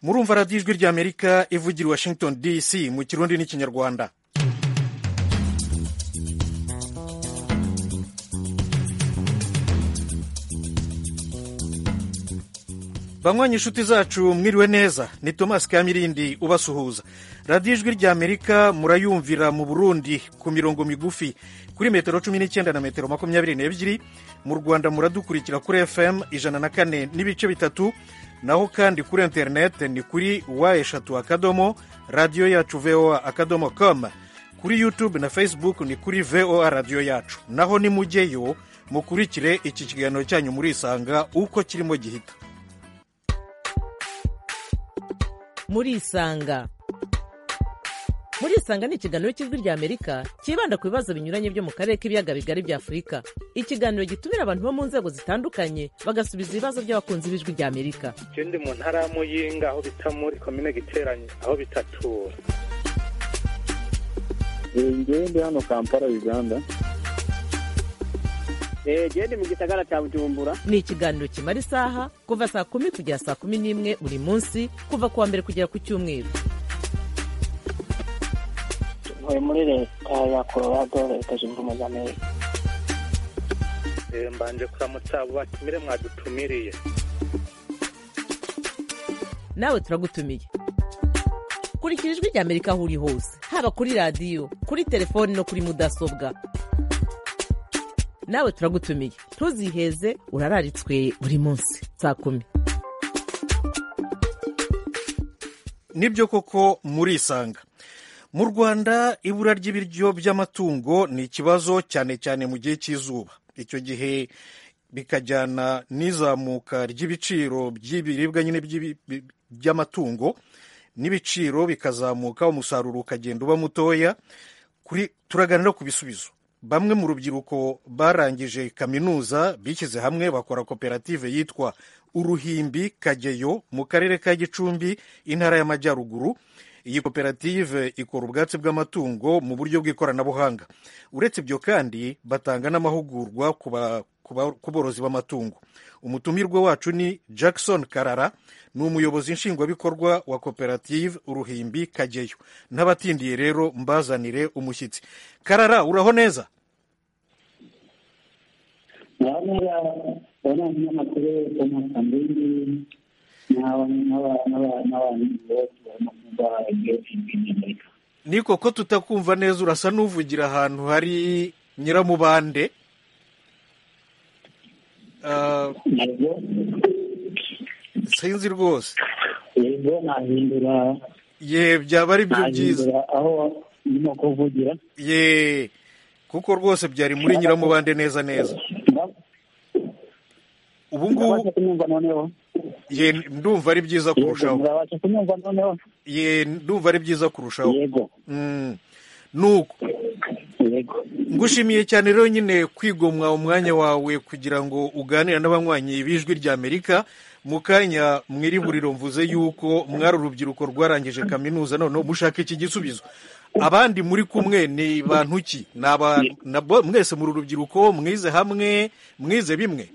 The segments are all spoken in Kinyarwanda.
murumva radiyo ijwi ry'amerika ivugira i washington dc mu kirundi n'ikinyarwanda banywanyi inshuti zacu mwiriwe neza ni tomasi kamirindi ubasuhuza radiyo ijwi ry'amerika murayumvira mu burundi ku mirongo migufi kuri metero cumi n'icyenda na metero makumyabiri n'ebyiri mu rwanda muradukurikira kuri fm ijana na kane n'ibice bitatu naho kandi kuri interineti ni kuri wa eshatu akadomo radiyo yacu voa akadomo com kuri yutube na facebook ni kuri voa radiyo yacu naho nimujyeyo mukurikire iki kiganiro cyanyu murisanga uko kirimo gihita murisanga murisanga ni ikiganiro cy'ijwi ry'amerika cyibanda ku bibazo binyuranye byo mu karere k'ibiyaga bigari bya afurika ikiganiro gitumira abantu bo mu nzego zitandukanye bagasubiza ibibazo by'abakunzi b'ijwi ry'amerika je ndi mu ntara ya muyinga aho bita muri komine giteranye aho bitatura ngewe ndi hano kampala uganda genda mu gisagara cya bujumbura ni ikiganiro kimara isaha kuva saa kumi kugera saa kumi n'imwe buri munsi kuva ku wa mbere kugera ku cyumweru ntuye muri leta ya colorado leta zunze ubumwe za amerika Eh, mbanje kuramutsa abo batumire mwadutumiriye nawe turagutumiye kurikira ijwi ry'amerika aho uri hose haba kuri radiyo kuri telefoni no kuri mudasobwa nawe turagutumiye ntuziheze urararitswe buri munsi saa kumi nibyo koko murisanga mu rwanda ibura ry'ibiryo by'amatungo ni ikibazo cyane cyane mu gihe cy'izuba icyo gihe bikajyana n'izamuka ry'ibiciro by'ibiribwa nyine by'ibi- bi- by'amatungo n'ibiciro bikazamuka umusaruro ukagenda uba mutoya kuri turaganira ku bisubizo bamwe mu rubyiruko barangije kaminuza bishyize hamwe bakora koperative yitwa uruhimbi kageyo mu karere ka gicumbi intara y'amajyaruguru iyi koperative ikora ubwatsi bw'amatungo mu buryo bw'ikoranabuhanga uretse ibyo kandi batanga n'amahugurwa ku ba- ku ba- ku borozi b'amatungo umutumirwa wacu ni jackson karara ni umuyobozi nshingwabikorwa wa koperative uruhimbi kageyo n'abatindiye rero mbazanire umushyitsi karara uraho neza ngahanera ubona umunyamakuru tomasi kambindi n'abantu bose barimo kuba igihugu cy'amerika ni koko tutakumva neza urasa n'uvugira ahantu hari nyiramubande Ah, ntabwo sinzi rwose yego nahindura ye byaba ari byo byiza nahindura aho ndimo kuvugira ye kuko rwose byari muri nyiramubande neza neza ubu ngubu murabasha kunyumva noneho ye ndumva ari byiza yego kurushaho murabasha kunyumva noneho ye ndumva ari byiza kurushaho yego Mm. nuko yego ngushimiye cyane rero nyine kwigomwa umwanya wawe kugira ngo uganire n'abanywanyi b'ijwi ry'amerika mu kanya mwirihuriro mvuze yuko mwari urubyiruko rwarangije kaminuza noneho mushaka iki gisubizo abandi muri kumwe ni bantu ki ni aba- na bo- mwese muri urubyiruko mwize hamwe mwize bimwe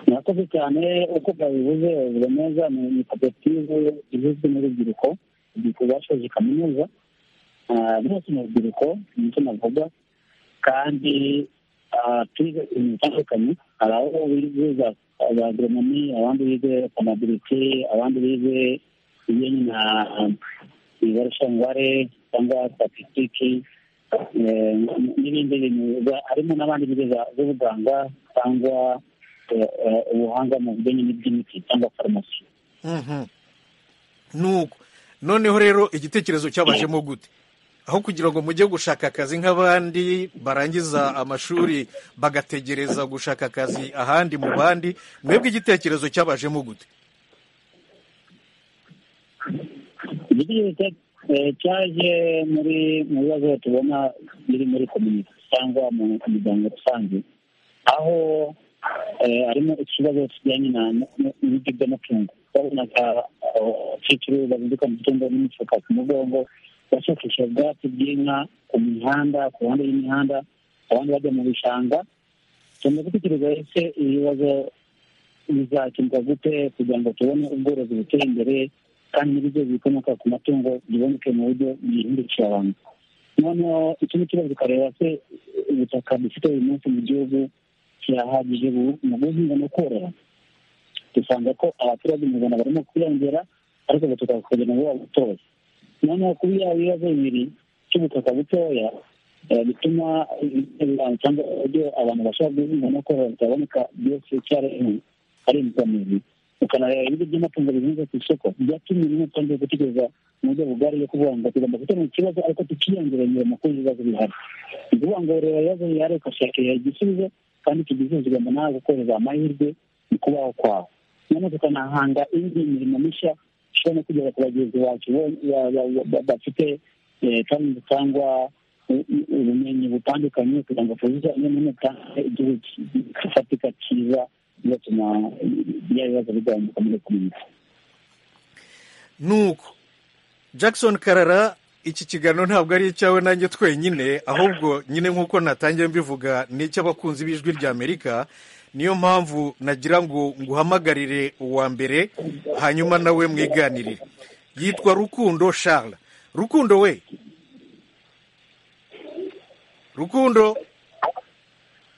murakoze cyane uko bwabivuze biba neza ni ni koperative igizwe n'urubyiruko urubyiruko rwashoje kaminuza Ah, rwose ni urubyiruko nicyo navuga kandi ah, twize ibintu bitandukanye hari aho bize za za agronomi abandi bize panabilite abandi bize ibijyanye na ibarushanware cyangwa statisitiki eh, n'ibindi bintu za- harimo n'abandi bize za- z'ubuganga cyangwa eh, eh, ubuhanga mu bijyanye n'iby'imiti cyangwa farumasi Mhm. nuko noneho rero igitekerezo cyabajemo gute aho kugira ngo mujye gushaka akazi nk'abandi barangiza amashuri bagategereza gushaka akazi ahandi mu bandi mwebwe igitekerezo cyabajemo gute igitekerezo cyaje muri mu bibazo tubona biri muri komite cyangwa mu miryango rusange aho eh, harimo ikibazo kijyanye na n'ibiti by'amatungo babonaga kiciro bazinduka mu cyumba n'imifuka ku mugongo bashakisha ubwatsi bw'inka ku mihanda ku ruhande y'imihanda abandi bajya mu bishanga tugomba gutekereza ese ibibazo bizakemurwa gute kugira ngo tubone ubworozi butera imbere kandi n'ibiryo bikomoka ku matungo biboneke mu buryo bihindukira abantu noneho ikindi kibazo ukareba se ubutaka dufite uyu munsi mu gihugu kirahagije mu guhinga no korora dusanga ko abaturage mu rwanda barimo kwiyongera ariko ubutaka kugira ngo buba butoya noneho kuba yaba ibibazo bibiri cy'ubutaka butoya bituma cyangwa uburyo abantu bashobora guhinga no korora bitaboneka byose icyarimwe ari imbogamizi ukanareba ibigo by'amatungo bihinze ku isoko byatumye rimwe twongeye gutegereza mu buryo bugari yo kuvuga ngo tugomba gukemura ikibazo ariko tukiyongereye mu kuba ibibazo bihari ni ukuvuga ngo reba ibibazo bihari ugashakira igisubizo kandi tugizuzigama nawe gukorera amahirwe mu kubaho kwawe noneho tukanahanga indi mirimo mishya ishobora no kugeza ku bagenzi bacu bafite talenti cyangwa ubumenyi butandukanye kugira ngo tuzuzanye n'umutange igihugu gifatika cyiza bigatuma bya bibazo bigabanuka muri komite nuko jackson karara iki kiganiro ntabwo ari icyawe nanjye twenyine ahubwo nyine nk'uko natangiye mbivuga ni icy'abakunzi b'ijwi ry'amerika niyo mpamvu nagira ngo nguhamagarire uwa mbere hanyuma nawe mwiganirire yitwa rukundo Charles rukundo we rukundo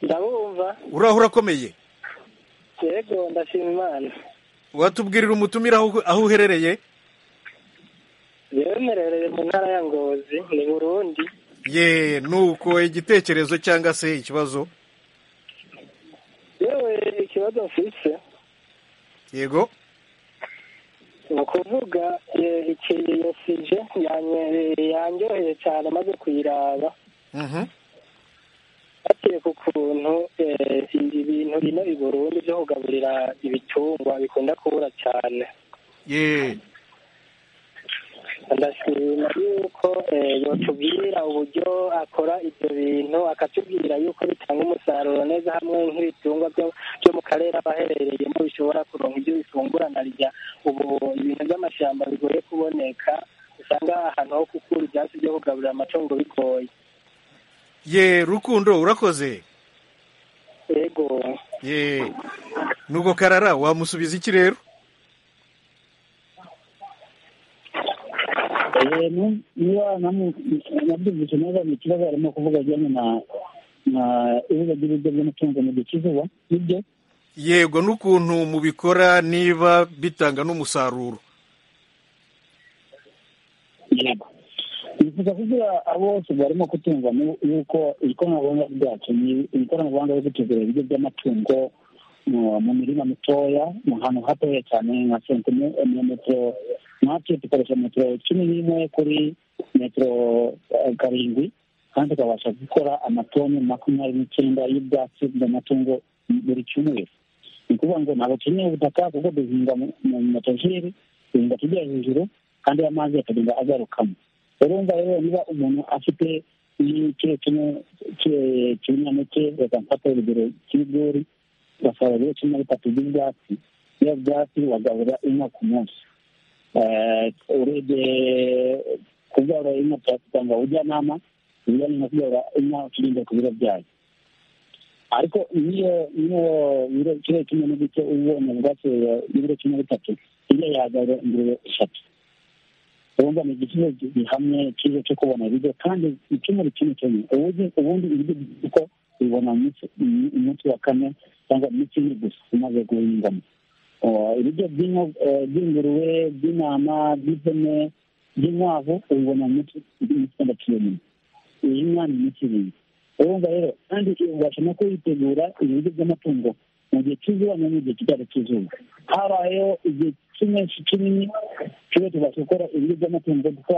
ndabumva uraho urakomeye yego ndashima imana watubwirira umutumire aho aho uherereye yemerereye mu ntara ya ngozi ni burundi ye nuko igitekerezo cyangwa se ikibazo yewe ikibazo mfise yego ni ukuvuga eh, iki iyo sije yanye- yanryoheye cyane maze kuyiraba Mhm. bakiye ku kuntu eh, ibintu bino i burundi byo kugaburira ibitungwa bikunda kubura cyane ye ndashima yuko eh, yotubwira uburyo akora ibyo bintu akatubwira yuko bitanga umusaruro neza hamwe nk'ibitungwa byo byo mu karere aba aherereyemo bishobora kuronka ibyo bifungura na rya ubu ibintu by'amashyamba bigoye kuboneka usanga ahantu ho gukura ibyatsi byo kugaburira amatungo bigoye ye rukundo urakoze yego ye nuko karara wamusubiza iki rero niba nabyumvise neza ni ikibazo harimo kuvuga ajyanye na na ibibuga by'ibiryo by'amatungo mu gihe cy'izuba nibyo yego n'ukuntu mubikora niba bitanga n'umusaruro yego bifuza kugira bose barimo kutumva nu- yuko ikoranabuhanga ryacu ni ikoranabuhanga ryo gutugura ibiryo by'amatungo mu mu mirima mitoya mu hantu hatoya cyane nka sentimetero natwe dukoresha metero cumi n'imwe kuri metero eh, karindwi kandi tukabasha gukora amatoni makumyabiri n'icyenda y'ubwatsi bw'amatungo buri cyumweru ni ukuvuga ngo ntabwo dukeneye ubutaka kuko duhinga mu- mu matajeri duhinga tujya hejuru kandi amazi akagenda agarukamo urumva rero niba umuntu afite n'ikiro kimwe cy'ibinyampeke reka mfate urugero cy'ibigori ugasarura ibiro cumi na bitatu by'ibyatsi iyo byatsi wagaburira inka ku munsi Eh, urebye kubyara inka twasanga ubujyanama ubujyanama kubyara inka ukirinda ku biro byayo ariko niyo niyo biro kiro kimwe n'igice ubonye ubwatsi y'ibiro cumi na bitatu iyo yagaburira ingurube eshatu urumva ni igisubizo gihamye cyiza cyo kubona ibiryo kandi ikemura ikintu kimwe ubundi ubundi ibiryo kuko bibona umunsi- umu- umunsi wa kane cyangwa iminsi ine gusa umaze guhingamo Uh, ibiryo by'inko- eh, by'ingurube by'intama by'ihene by'inkwavu ubibona mu minsi iminsi itandatu yonyine iyi nka ni iminsi irindwi urumva rero kandi ubasha no kuyitegura ibiryo by'amatungo mu gihe cy'izuba no mu gihe kitari cy'izuba habayeho igihe cy'iminsi kinini tuba tubasha gukora ibiryo by'amatungo kuko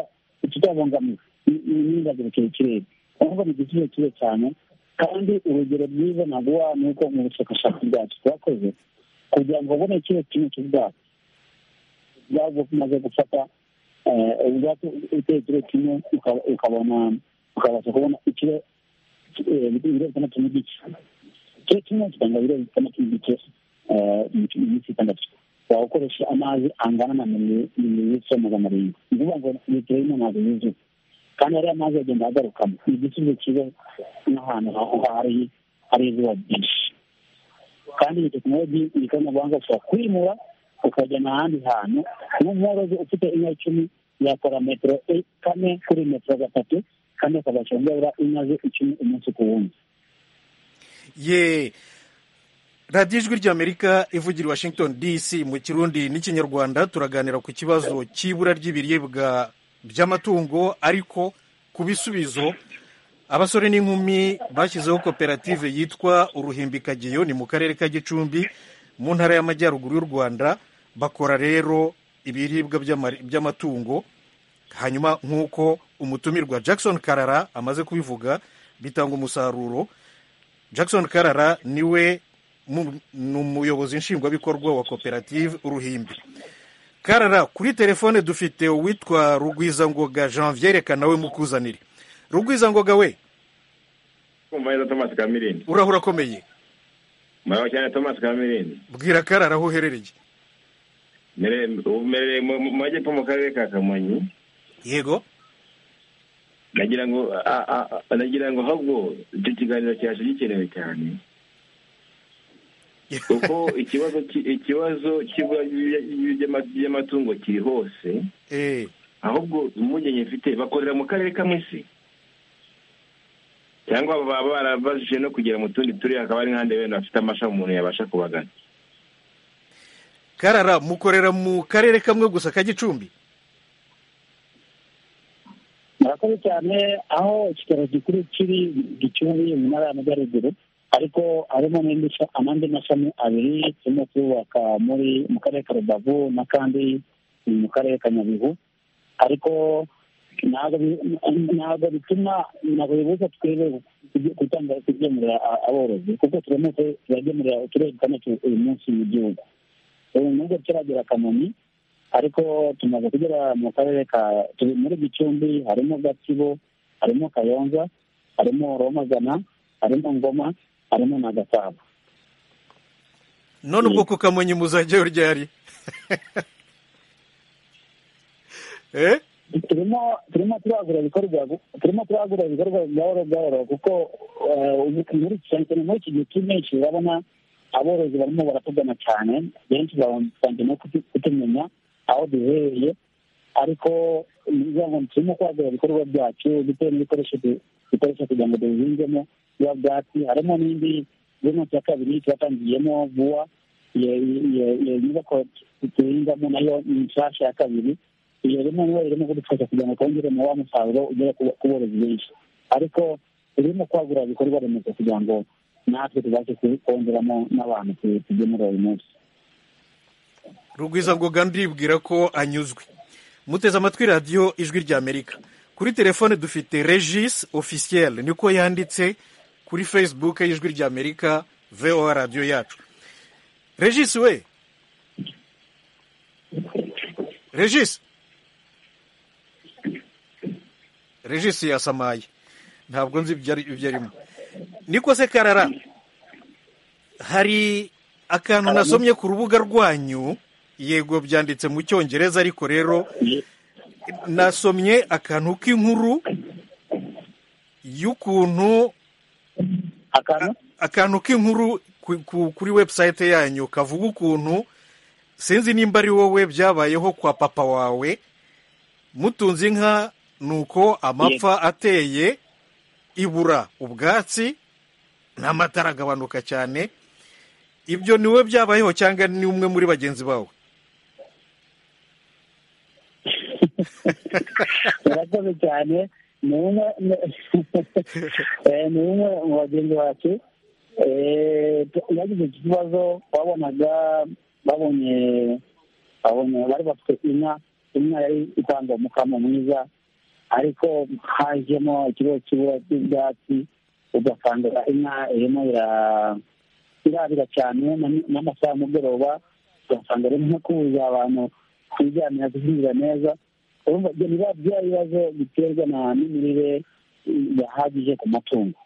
tutabangamiwe n'ingazirukira ikirere urumva ni igisubizo cyiza cyane kandi urugero rwiza naguha ni uko mu bushakashatsi bwacu twakoze kugira ngo ubone ikibazo kimwe cy'ubwatsi bwabwo umaze gufata eh, ubwatsi uteye ikiro kimwe uka- ukabona ukabasha kubona ikiro eh, ibiro bitandatu n'igice ikiro kimwe kitanga ibiro bitandatu n'igice eh, mu mu minsi itandatu wawukoresha amazi angana na mililitiro magana arindwi ni ukuvuga ngo litiro y'imwe ntabwo yuzuye kandi ariya mazi agenda agarukamo ni igisubizo cyiza n'ahantu ha- hari hari izuba ryinshi kandi ni tekinoloji ikoranabuhanga ushobora kwimura ukajyana ahandi hantu nk'umworozi ufite inka icumi yakora metero e- kane kuri metero gatatu kandi akabasha kubyarira inka ze icumi umunsi ku wundi ye radiyo ijwi ry'amerika ivugira i washington dc mu kirundi n'ikinyarwanda turaganira ku kibazo cy'ibura ry'ibiribwa by'amatungo ariko ku bisubizo abasore n'inkumi bashyizeho koperative yitwa uruhimbikageyo ni mu karere ka gicumbi mu ntara y'amajyaruguru y'u rwanda bakora rero ibiribwa by'amari- by'amatungo hanyuma nk'uko umutumirwa jackson karara amaze kubivuga bitanga umusaruro jackson karara niwe mu- ni umuyobozi nshingwabikorwa wa koperative uruhimbi karara kuri telefone dufite uwitwa rugwizangoga janvier reka nawe mukuzanire rugwizangoga we kumva neza Thomas Kamirindi urahura akomeye muraho cyane Thomas Kamirindi bwira karara aho uherereye mere ubu mere mu mu- mu majyepfo mu karere ka Kamonyi yego nagira ngo a- a- a- nagira ngo ahubwo icyo kiganiro cyacu gikenewe cyane kuko ikibazo ki- ikibazo cy'ibura ry'ibya- by'ama- by'amatungo kiri hose Eh, ahubwo impungenge mfite bakorera mu karere kamwe si cyangwa baba barabajije no kugera mu tundi turere hakaba hari nk'ahandi wenda bafite amashami umuntu yabasha kubagana karara mukorera mu karere kamwe gusa ka gicumbi murakoze cyane aho ikitaro gikuru kiri gicumbi mu ntara y'amajyaruguru ariko harimo n'indi sha- amandi mashami abiri turimo kubaka muri mu karere ka rubavu n'akandi mu karere ka nyabihu ariko ntabwo bi- ntabwo bituma ntabwo bibuza twebwe kujya- gutanga kugemurira a- aborozi kuko turamutse turagemurira uturere dutandatu uyu munsi mu gihugu ubu nubwo turagera kamonyi ariko tumaze kugera mu karere ka turi muri gicumbi harimo gatsibo harimo kayonza harimo romagana harimo ngoma harimo na gasabo none ubwo ku kamonyi muzajyayo ryari eh turimo turimo turagura ibikorwa turimo turagura ibikorwa gahoro gahoro kuko eh, ubu muri iki cyane muri iki gihe cy'impeshyi urabona aborozi barimo baratugana cyane benshi batangiye no kutu- kutumenya aho duherereye ariko ni ukuvuga ngo turimo kwagura ibikorwa byacu bitewe n'ibikoresho du- dukoresha kugira ngo duhingemo biba bwatsi harimo n'indi zino cya kabiri twatangiyemo vuba iyo iyo- iyo nyubako duhingamo nayo ni nshyashya ya kabiri iyo rimwe niyo irimo kudufasha kugira ngo twongeremo wa musaruro ugere ku ku borozi benshi ariko turimo kwagura ibikorwa remezo kugira ngo natwe tubashe ku- kongeramo n'abantu tu- tugemura uyu munsi rugwizangoga ndibwira ko anyuzwe muteze amatwi radiyo ijwi ry'amerika kuri telefone dufite regis officiel niko yanditse kuri facebook y'ijwi ry'amerika voa radiyo yacu regis we regis regis yasamaye ntabwo nzi ibyo ari- ibyo arimo niko se karara hari akantu nasomye ku rubuga rwanyu yego byanditse mu cyongereza ariko rero nasomye akantu k'inkuru y'ukuntu akantu akantu k'inkuru ku- ku- kuri website yanyu kavuga ukuntu sinzi nimba ari wowe byabayeho kwa papa wawe mutunze inka nuko amapfa ateye ibura ubwatsi n'amata aragabanuka cyane ibyo ni wowe byabayeho cyangwa ni umwe muri bagenzi bawe murakoze cyane ni umwe ni- Eh, ni umwe mu bagenzi bacu Eh, tu- yagize ikibazo babonaga babonye babonye bari bafite inka inka yari itanga umukamo mwiza ariko hajemo ikibazo cy'ibura ry'ibyatsi ugasanga inka irimo ira- irabira cyane na- n'amasaha y'umugoroba ugasanga arimo kubuza abantu kwijyanira guhinga neza urumva ibyo biba bya bibazo biterwa na n'imirire yahagije ku matungo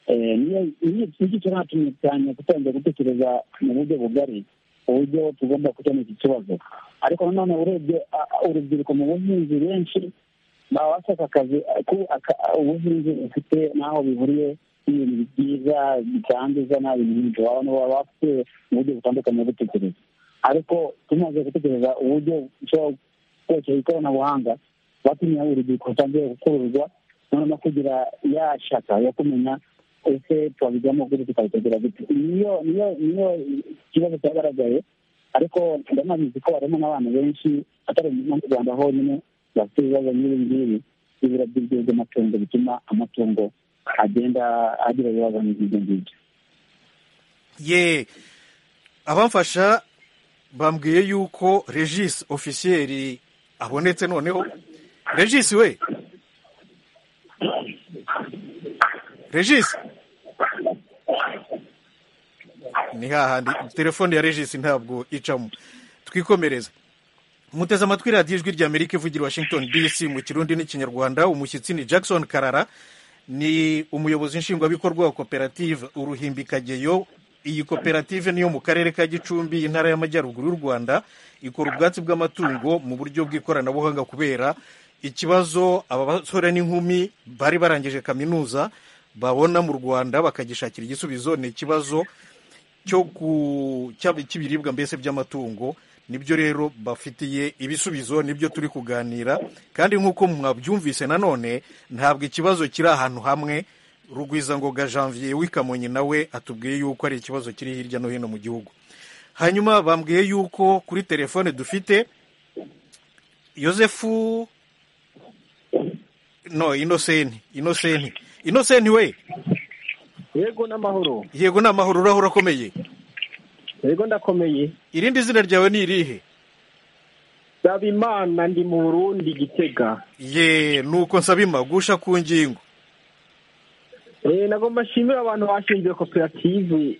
Eh, niyo- niyo- nicyo cyanatumye cyane gutangira gutekereza mu buryo bugari uburyo tugomba gukemura iki kibazo ariko nanone urebye a- a- urubyiruko mu buhinzi benshi baba bashaka akazi ako- aka- ubuhinzi bufite n'aho bihuriye ibintu byiza bitanduza nta bintu byinshi wabona waba bafite uburyo butandukanye bwo gutekereza ariko tumaze gutekereza uburyo ushobora gukoresha ikoranabuhanga batumye urubyiruko rutangiye gukururwa noneho kugira ya shaka yo kumenya ese twabijyamo kuri tukabitegura gute niyo niyo niyo ikibazo cyagaragaye ariko ndanabizi ko harimo n'abantu benshi atari mu rwanda honyine bafite ibibazo nk'ibi ngibi by'ibura by'amatungo bituma amatungo agenda agira ibibazo nk'ibyo ngibyo ye abamfasha bambwiye yuko regisi ofisiyeri abonetse noneho regisi we regisi ni hahandi telefone ya regisi ntabwo icamo twikomereze muteze amatwi radiyo ijwi ry'amerika ivugira i washington dc mu kirundi n'ikinyarwanda umushyitsi ni jackson karara ni umuyobozi nshingwabikorwa wa koperative uruhimbikageyo iyi koperative niyo mu karere ka gicumbi intara y'amajyaruguru y'u rwanda ikora ubwatsi bw'amatungo mu buryo bw'ikoranabuhanga kubera ikibazo abasore n'inkumi bari barangije kaminuza babona mu rwanda bakagishakira igisubizo ni ikibazo cyo ku- cy'ab- cy'ibiribwa mbese by'amatungo nibyo rero bafitiye ibisubizo nibyo turi kuganira kandi nk'uko mwabyumvise nanone ntabwo ikibazo kiri ahantu hamwe rugwizangoga janvier w'ikamonyi nawe atubwiye yuko ari ikibazo kiri hirya no hino mu gihugu hanyuma bambwiye yuko kuri telefone dufite yosefu no inoseni inoseni inoseni we yego n'amahoro yego ni amahoro urahura akomeye yego ndakomeye irindi zina ryawe ni irihe saba imana ndi mu burundi gitega ye nuko nsabima gusha ku ngingo eee nagomba nshimire abantu bashinze koperative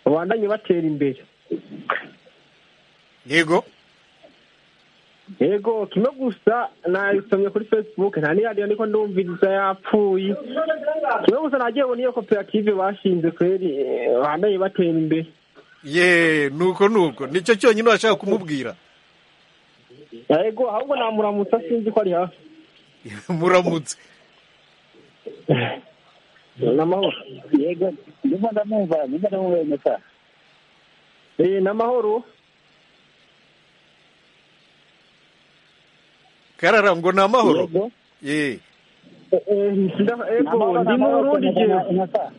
babandanye batera imbere yego yego kimwe gusa nayisomye kuri facebook nta n'iradiyo ndiko ndumviriza yapfuye kimwe gusa nagiye ubona iyo koperative bashinze kweri eh, babandanye batera imbere ye nuko nuko nicyo cyonyine washaka kumubwira yego ahubwo namuramutsa sinzi ko ari hafi muramutse n'amahoro yego ndimo ndamwumva ndimo ndamwumva iyo meta eee n'amahoro karara ngo ni amahoro yego ye eee yego ndi mu burundi jewe meta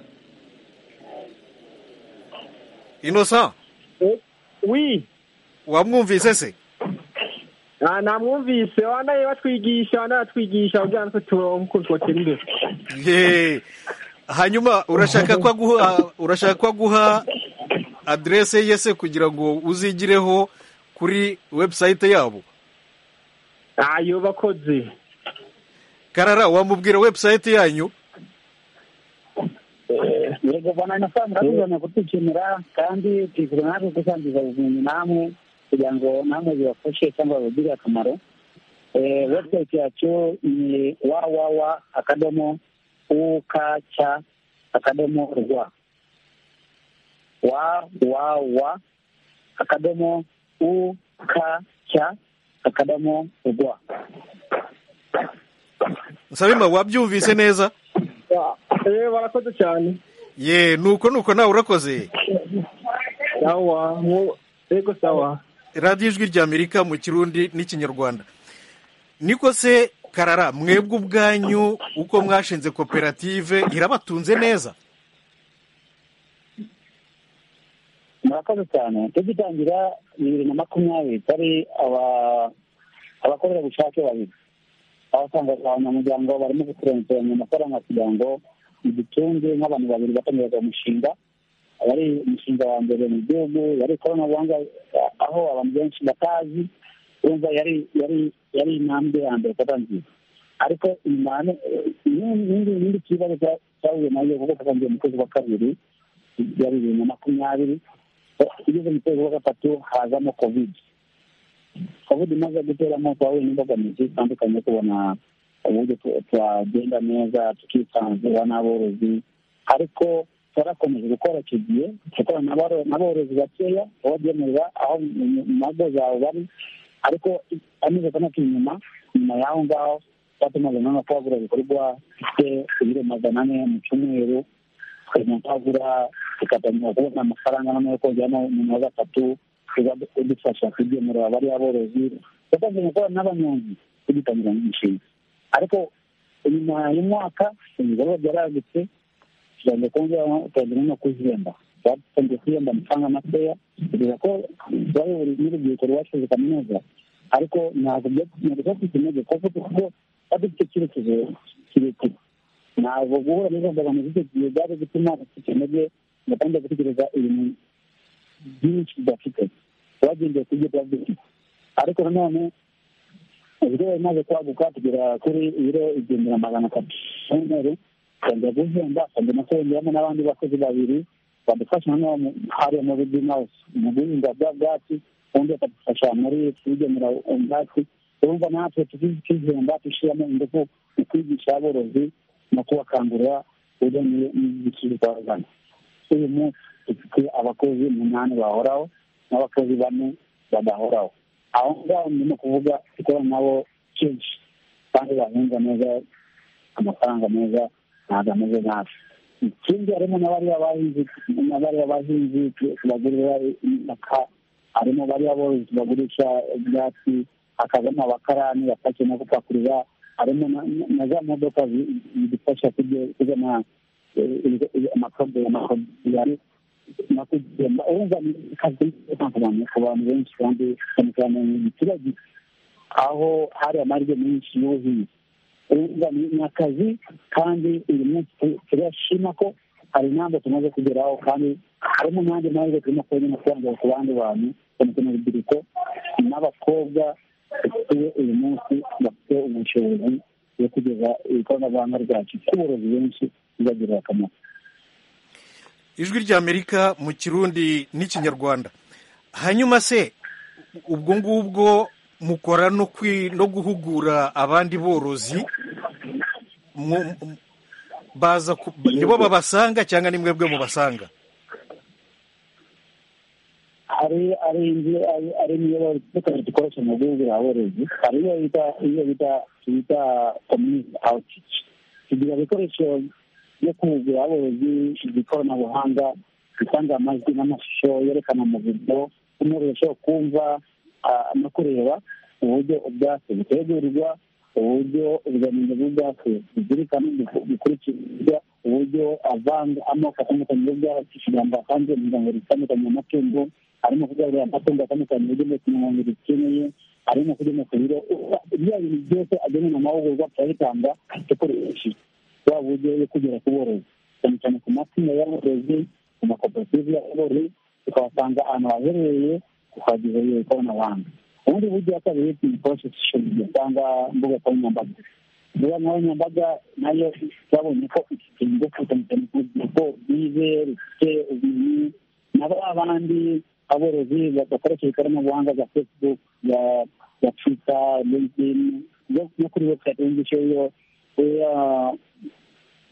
inosa wi wamwumvise se namwumvise wanaye batwigisha wanaye batwigisha kugira ngo turonke imbere ye hanyuma urashaka ko aguha urashaka ko aguha aderese ye se kugira ngo uzigireho kuri webusayite yabo ayo bakozi karara wamubwira webusayite yanyu yego bana nasanze ndabibona kutukinira kandi twifuza natwe gusangiza ubumenyi namwe kugira ngo namwe zibafashe cyangwa babigirire akamaro Eh, website yacu ni www akadomo ukc akadomo rwa www akadomo ukc akadomo rwa nsabima wabyumvise neza eee barakoze cyane ye nuko nuko nawe urakoze sawa nko- yego sawa radiyo ijwi ry'amerika mu kirundi n'ikinyarwanda niko se karara mwebwe ubwanyu uko mwashinze koperative irabatunze neza murakoze cyane tugitangira bibiri na makumyabiri tari aba- abakorerabushake babiri abasanga abanyamuryango barimo gukurenzeranya amafaranga kugira ngo idutunge nk'abantu babiri batangiza umushinga wari umushinga wa mbere mu gihugu yari ikoranabuhanga eh, aho abantu benshi batazi urumva yari yari yari intambwe ya mbere kata nziza ariko inyuma n'indi kibazo cya- cyahuye nayo kuko twatangiye mu kwezi kwa kabiri byari bibiri na makumyabiri tugeze mu kwezi kwa gatatu hazamo kovidi kovidi imaze guteramo twahuye n'imbogamizi zitandukanye yo kubona uburyo tu- twagenda neza tukisanzura n'aborozi ariko twarakomeje gukora icyo gihe gukorana n'abaro- n'aborozi bakeya babagemurira aho mu mu mago zawe bari ariko amezi atandatu inyuma nyuma y'aho ngaho twatumaze noneho twagura ibikorwa bifite ibiro magana ane mu cyumweru tukagenda twagura tugatangira kubona amafaranga noneho kongera umuntu wa gatatu tuba dufasha kugemurira abariya borozi tukagenda gukora n'abanyonzi tugitangira nk'imishinga ariko inyuma y'umwaka ibikorwa byaragutse tugirango kongera tugira no kuzihemba twatangiye kwihemba amafaranga makeya kugeza ko bari buri n'urubyiruko rwasoje kaminuza ariko ntabwo byatumye bafite intege kuko kuko badufite icyerekezo kirekire ntabwo guhura n'izo mbogamizi icyo gihe byaje gutuma bafite intege batangiye gutekereza ibintu byinshi bidafite twagendeye ku byo tuba dufite ariko nanone ibiro bimaze kwaguka tugera kuri ibiro igihumbi na magana atatu y'umweru tukongera guhemba tukongera kwongeramo n'abandi bakozi babiri badufasha noneho hariya muri greenhouse mu guhinga bwa bwatsi ubundi bakadufasha muri kubigemura ubwatsi urumva natwe tukihemba dushyiramo ingufu mu kwigisha aborozi no kubakangurira ujyanye n'igiciro twazana uyu munsi dufite abakozi umunani bahoraho n'abakozi bane badahoraho aho ngaho ndimo kuvuga dukora nabo kenshi kandi bahunga neza amafaranga meza ntabwo ameze nabi ikindi harimo n'abariya bahinzi n'abariya bahinzi tubagurira imyaka harimo bariya borozi tubagurisha ibyatsi hakazamo abakarani bapakira no gupakurura harimo na za modoka zidufasha kuzana amakodiyari no kugenda urumva ni akazi ku bantu ku bantu benshi kandi cyane cyane mu giturage aho hari amahirwe menshi y'ubuhinzi urumva ni akazi kandi uyu munsi turashima ko hari intambwe tumaze kugeraho kandi harimo n'andi mahirwe turimo kubona amafaranga ku bandi bantu cyane cyane urubyiruko n'abakobwa dufite uyu munsi bafite ubushobozi bwo kugeza ikoranabuhanga ryacu kuborozi benshi bibagirira akamaro ijwi ry'amerika mu kirundi n'ikinyarwanda hanyuma se ubwo ngubwo mukora no guhugura abandi borozi nibo babasanga cyangwa ni mwebwe mubasanga hari hari inzu hari imiyoboro itandukanye dukoresha mu guhugura abarezi hari iyo bita iyo bita bita community outreach tugira ibikoresho byo kuhugura abarezi iby'ikoranabuhanga bitanga amajwi n'amashusho yerekana mu buryo umuresho kumva no kureba uburyo ubwatsi butegurwa uburyo ubuziranenge bw'ubwatsi buzirikana bikurikizwa uburyo avanga amoko atandukanye y'ubwatsi kugira ngo atange imiryango itandukanye y'amatungo harimo kugaburira amatungo atandukanye uburyo ku mirongo ikeneye harimo kugena ku biro bya bintu byose agenewe amahugurwa turabitanga dukoresheje bwa buryo yo kugera ku borozi cyane cyane ku matsinda y'aborozi ku makoperative y'aborozi tukabasanga ahantu haherereye tukagezayo ikoranabuhanga ubundi buryo ya kabiri ni porosesishoni cyangwa mbuga nkoranyambaga mbuga nkoranyambaga nayo twabonye ko iki kintu cyane cyane ku rubyiruko rwize rufite ubumenyi nabo abandi aborozi bakoresha ikoranabuhanga rya facebook ya twitter linkedin no kuri website yumvishe iyo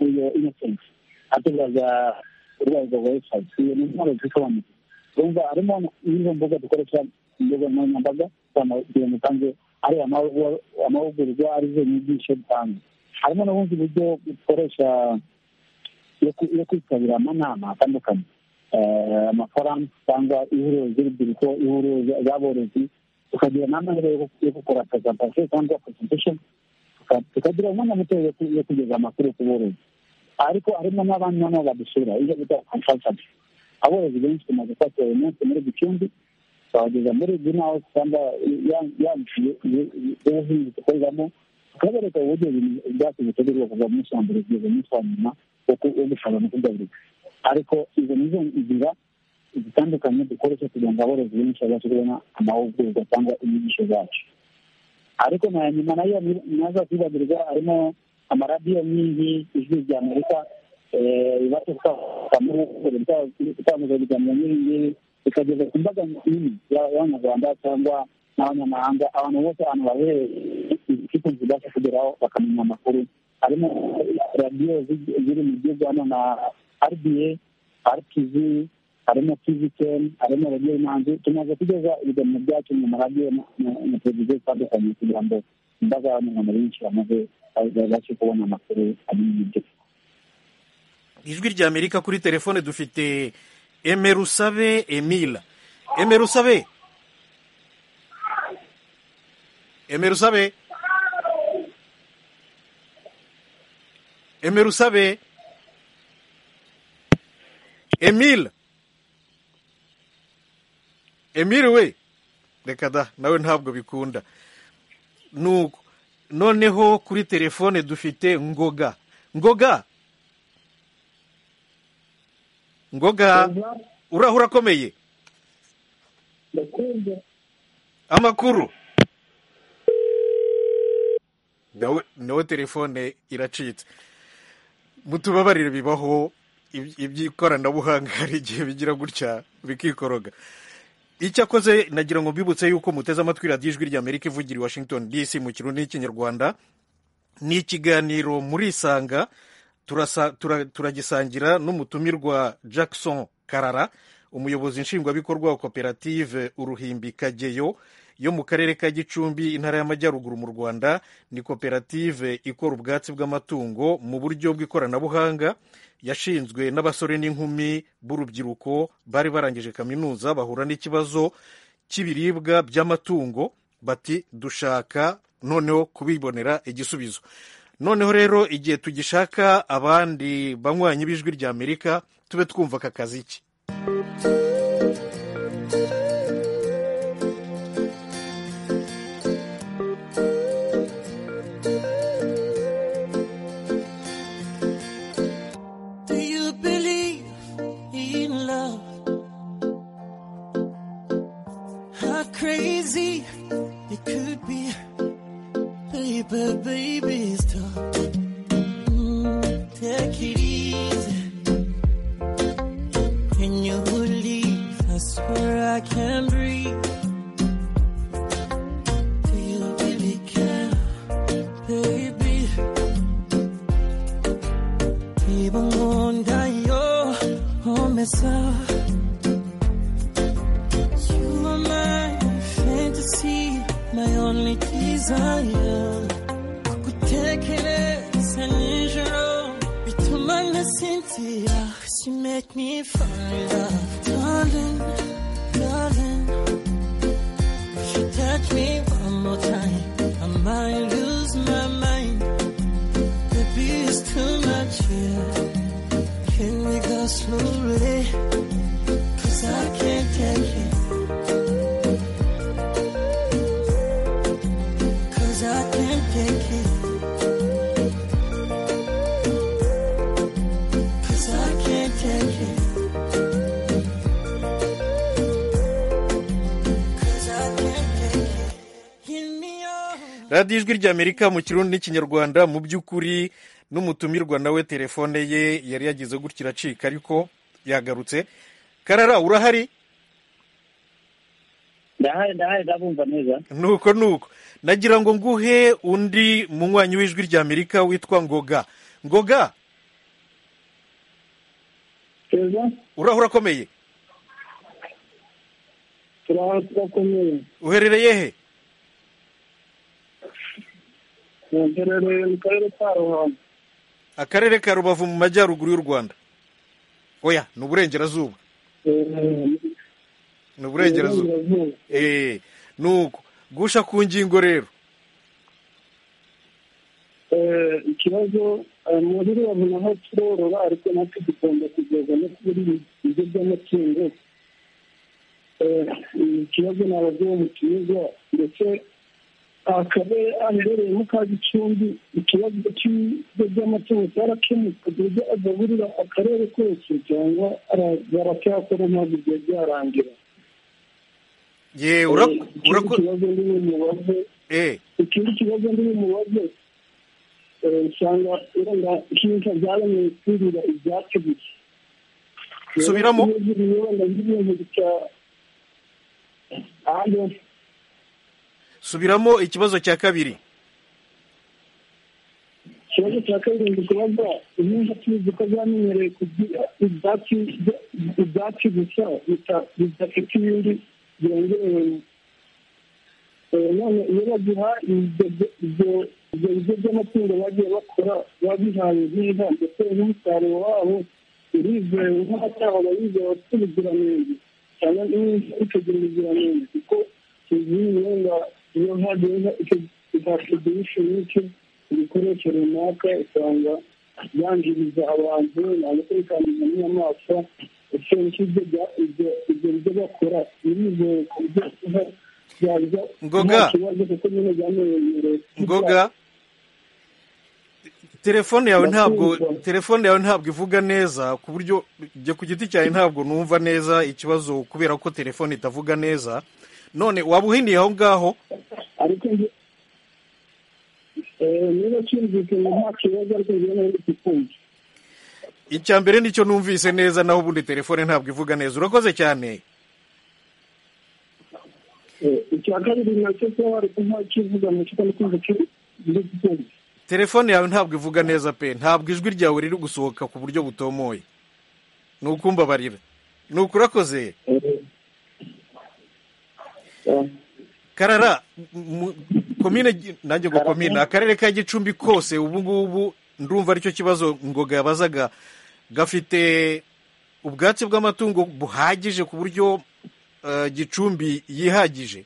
iyo innocent atubaza urwego website iyo ni intwaro zisobanutse urumva harimo n'izo mbuga dukoresha imbuga nkoranyambaga kugira ngo utange ari amahugurwa arizo nyigisho dutanze harimo n'ubundi buryo dukoresha yo kwitabira amanama atandukanye amafaranga cyangwa ihuriro ry'urubyiruko ihuriro ry'aborozi tukagira n'amahirwe yo gukora presentation cyangwa presentation tukagira umwanya muto yo kugeza amakuru ku borozi ariko harimo n'abandi noneho badusura iyo bita consultant aborozi benshi tumaze kwakira uyu munsi muri gicumbi twabageza muri greenhouse cyangwa ya nzu y'ubuhinzi dukoreramo tukabereka uburyo ibyatsi bitegurwa kuva mu munsi wa mbere kugeza umunsi wa nyuma wo gushobora no kugaburirwa ariko izo ni zo nzira zitandukanye dukoresha kugira ngo aborozi benshi babashe kubona amahugurwa cyangwa inyigisho zacu ariko na nyuma nayo naza kwibagirwa harimo amaradiyo nyinshi ijwi rya amerika ibasha gutambuza ibiganiro nk'ibi ngibi bikageza ku mbaga nini y'abanyarwanda cyangwa n'abanyamahanga abantu bose ahantu baherereye ikipe zibasha kugeraho bakamenya amakuru harimo radiyo ziri mu gihugu hano na rba rtv harimo tvkn harimo radiyo imanzi tumaze kugeza ibiganiro byacu mu maradiyo na televiziyo zitandukanye kugira ngo imbaga y'abanyarwanda benshi bamaze babashe kubona amakuru amenya ibyo ijwi rya amerika kuri telefone dufite emerusabe emila emerusabe emerusabe emerusabe emile emile we reka da nawe ntabwo bikunda nuko noneho kuri telefone dufite ngoga ngoga ngoga uraho urakomeye amakuru nawe nawe telefone iracitse mutubabarire bibaho iby- iby'ikoranabuhanga hari igihe bigira gutya bikikoroga icyakoze nagira ngo mbibutse yuko muteze amatwi radiyo ijwi ry'amerika ivugira i washington dc mu kirundi n'ikinyarwanda ni ikiganiro murisanga turasa- tura- turagisangira n'umutumirwa jackson karara umuyobozi nshingwabikorwa wa koperative uruhimbi kageyo yo mu karere ka gicumbi intara y'amajyaruguru mu rwanda ni koperative ikora ubwatsi bw'amatungo mu buryo bw'ikoranabuhanga yashinzwe n'abasore n'inkumi b'urubyiruko bari barangije kaminuza bahura n'ikibazo cy'ibiribwa by'amatungo bati dushaka noneho kubibonera igisubizo noneho rero igihe tugishaka abandi banywanyi b'ijwi ry'amerika tube twumva aka kazi ki Do you believe in love? How crazy it could be. Baby, baby, stop. Mm, take it easy. Can you believe? I swear I can breathe. Do you really care, baby? Even when you're on myself, you are my fantasy, my only desire. Kukutekereza nijoro bituma nasinzira. You make me fall in love, darling, darling. If you touch me one more time, I might lose my mind. The beat is too much here. Can we go slowly? Cause I can't take it. Cause I can't take it. Cause I can't take it. Cause I can't take it. Give me your radiyo ijwi ry'amerika mu kirundi n'ikinyarwanda mu by'ukuri n'umutumirwa nawe telefone ye yari yagize gutya iracika ariko yagarutse karara urahari ndahari ndahari ndabumva neza nuko nuko nagira ngo nguhe undi munywanyi w'ijwi ry'amerika witwa ngoga ngoga keza uraho urakomeye turaho turakomeye uherereye he ngerereye mu karere ka ruhango akarere ka rubavu mu majyaruguru y'u rwanda oya ni uburengerazuba ni uburengerazuba eee nuko gusha ku ngingo rero ikibazo eh, muri rubavu naho turorora ariko natwe tugomba kugeza no kuri ibyo by'amatungo Eh, ikibazo ni ababyeyi mu kibuga ndetse akarere aherereyemo ka gicumbi ikibazo cy'ibyo by'amatungo cyarakemuka ku buryo agaburira akarere kose cyangwa ara- baracyakora ntabwo byari byarangira ye Eh, ikindi kibazo ndi bumubaze eee ikindi kibazo ndi bumubaze eh, usanga wenda nk'inka zaremeye kwirira ibyatsi gusa Rero Subiramo. iyo ziriye wenda nk'ibintu bita ahandi subiramo ikibazo cya kabiri ikibazo cya kabiri ndi kubaza impinja tuzi ko zamenyereye kugira ibyatsi ibyatsi gusa bita- bidafite ibindi byongerewemo Eh, none iyo bagiha ibyo ibyo- ibyo biryo by'amatungo bagiye bakora babihaye inka ndetse n'umusaruro wabo urizewe nk'abataha yizera bafite ubuziranenge cyangwa n'inzu ikagira ubuziranenge kuko tuzi wenda iyo hagenda itakidishoni icyo ibikoresho runaka usanga byangiriza abantu ntabwo turi kwangiza n'inyamaswa usanga ibyo ibyo byo bakora birizewe ku buryo byajya Ngoga. nta kibazo kuko nyine byamenyerewe ngoga telefone yawe ntabwo Ndasubizwa. telefone yawe ntabwo ivuga neza ku buryo njye ku giti cyawe ntabwo numva neza ikibazo kubera ko telefone itavuga neza none waba uhiniye aho ngaho ariko njye- eh, niba cyumvikanye nta kibazo ariko njyewe nari kikumva icya mbere nicyo numvise neza naho ubundi telefone ntabwo ivuga neza urakoze cyane Eh, icya kabiri nacyo kuba ariko nta kivuga nacyo kandi kumva kiri ndi kukumva telefone yawe ntabwo ivuga neza pe ntabwo ijwi ryawe riri gusohoka ku buryo butomoye ni ukumbabarira ni ukurakoze Eh, eh, karara mu- komine Gi- nanjye ngo komine akarere ka gicumbi kose ubu ngubu ndumva aricyo kibazo ngoga yabazaga gafite ubwatsi bw'amatungo buhagije ku buryo eh, gicumbi yihagije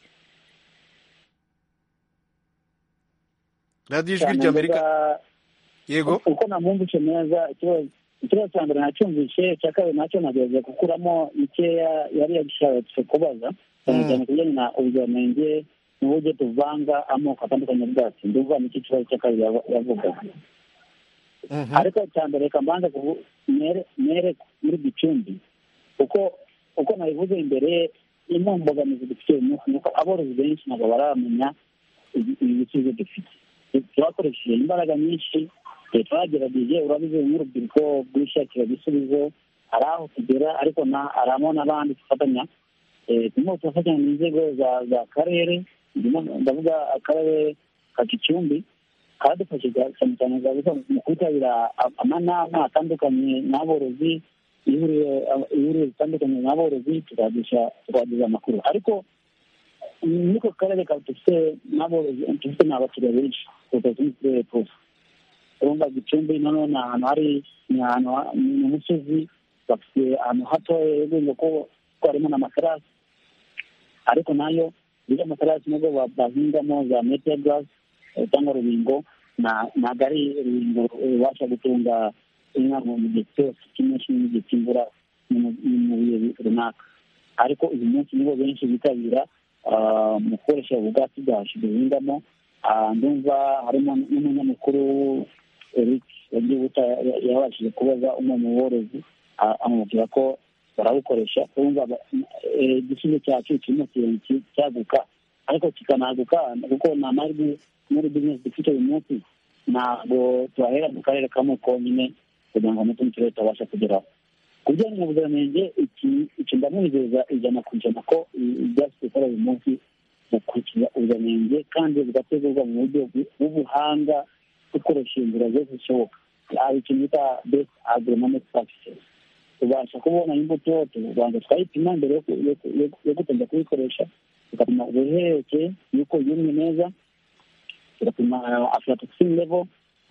radiyo ijwi cyane ry'amerika ngoga- yego uko namwumvise neza ikibazo ikibazo cya mbere nacyumvise icya kabiri nacyo nagerageza gukuramo ikeya yari yagushatse kubaza cyane Mm. cyane ku bijyanye na ubuziranenge n'uburyo tuvanga amoko atandukanye bwacu ndumva nicyo kibazo cya kabiri yava- yavugaga Mhm. ariko cya mbere reka mbanze kuvu- mere mere muri gicumbi kuko uko nabivuze imbere imwe mu mbogamizi dufite uyu munsi ni uko aborozi benshi ntabwo baramenya ibi- ibi bisubizo dufite twakoresheje imbaraga nyinshi eh, twagerageje urabize nk'urubyiruko rwishakira ibisubizo hari aho tugera ariko na- hari amo n'abandi dufatanya Eh, turimo turafatanya mu nzego za za karere ndimo ndavuga akarere ka gicumbi kadufashije cyane cyane za gusa mu kwitabira a- amanama atandukanye n'aborozi ihuriro a- ihuriro zitandukanye n'aborozi tukagisha tukagiza amakuru ariko niko karere ka dufite n'aborozi dufite n'abakiriya benshi kuruta utundi turere twose urumva gicumbi noneho ni ahantu hari ni ahantu ha- ni mu musozi bafite ahantu hatoya yegenda ko ko harimo n'amaterasi ariko nayo iriya materasi nubwo ba- bahingamo za metero garasi eh, cyangwa rubingo na- ntabwo ari rubingo rubasha gutunga inka mu gihe cyose cy'umunsi n'igihe cy'imvura ni mu- ni mu bihe runaka ariko uyu munsi nibo benshi bitabira ah, mu gukoresha ubwatsi bwacu duhingamo Ah, ndumva harimo n'umunyamakuru eric wagibuta yabashije kubaza umwe mu borozi ah, amubwira ko barabukoresha urumva ba- eh, igisubizo cyacu kirimo kirenge cyaguka ariko kikanaguka kuko ni amajwi muri bizinesi dufite uyu munsi ntabwo twahera mu karere kamwe konyine kugira ngo n'utundi turere tutabasha kugeraho ku bijyanye na ubuziranenge iki iki ndamwizeza ijana ku ijana ko i- ibyatsi dukora uyu munsi gukurikiza ubuziranenge kandi bigategurwa mu buryo bw- bw'ubuhanga dukoresha inzira zose zishoboka hari ikintu bita best agronomic practices tubasha kubona imbuto tubanza twayipima mbere yo ku- yo ku- yo ku- yo gutangira kuyikoresha tugapima ubuhereke y'uko yumye neza tugapima aflatoxin level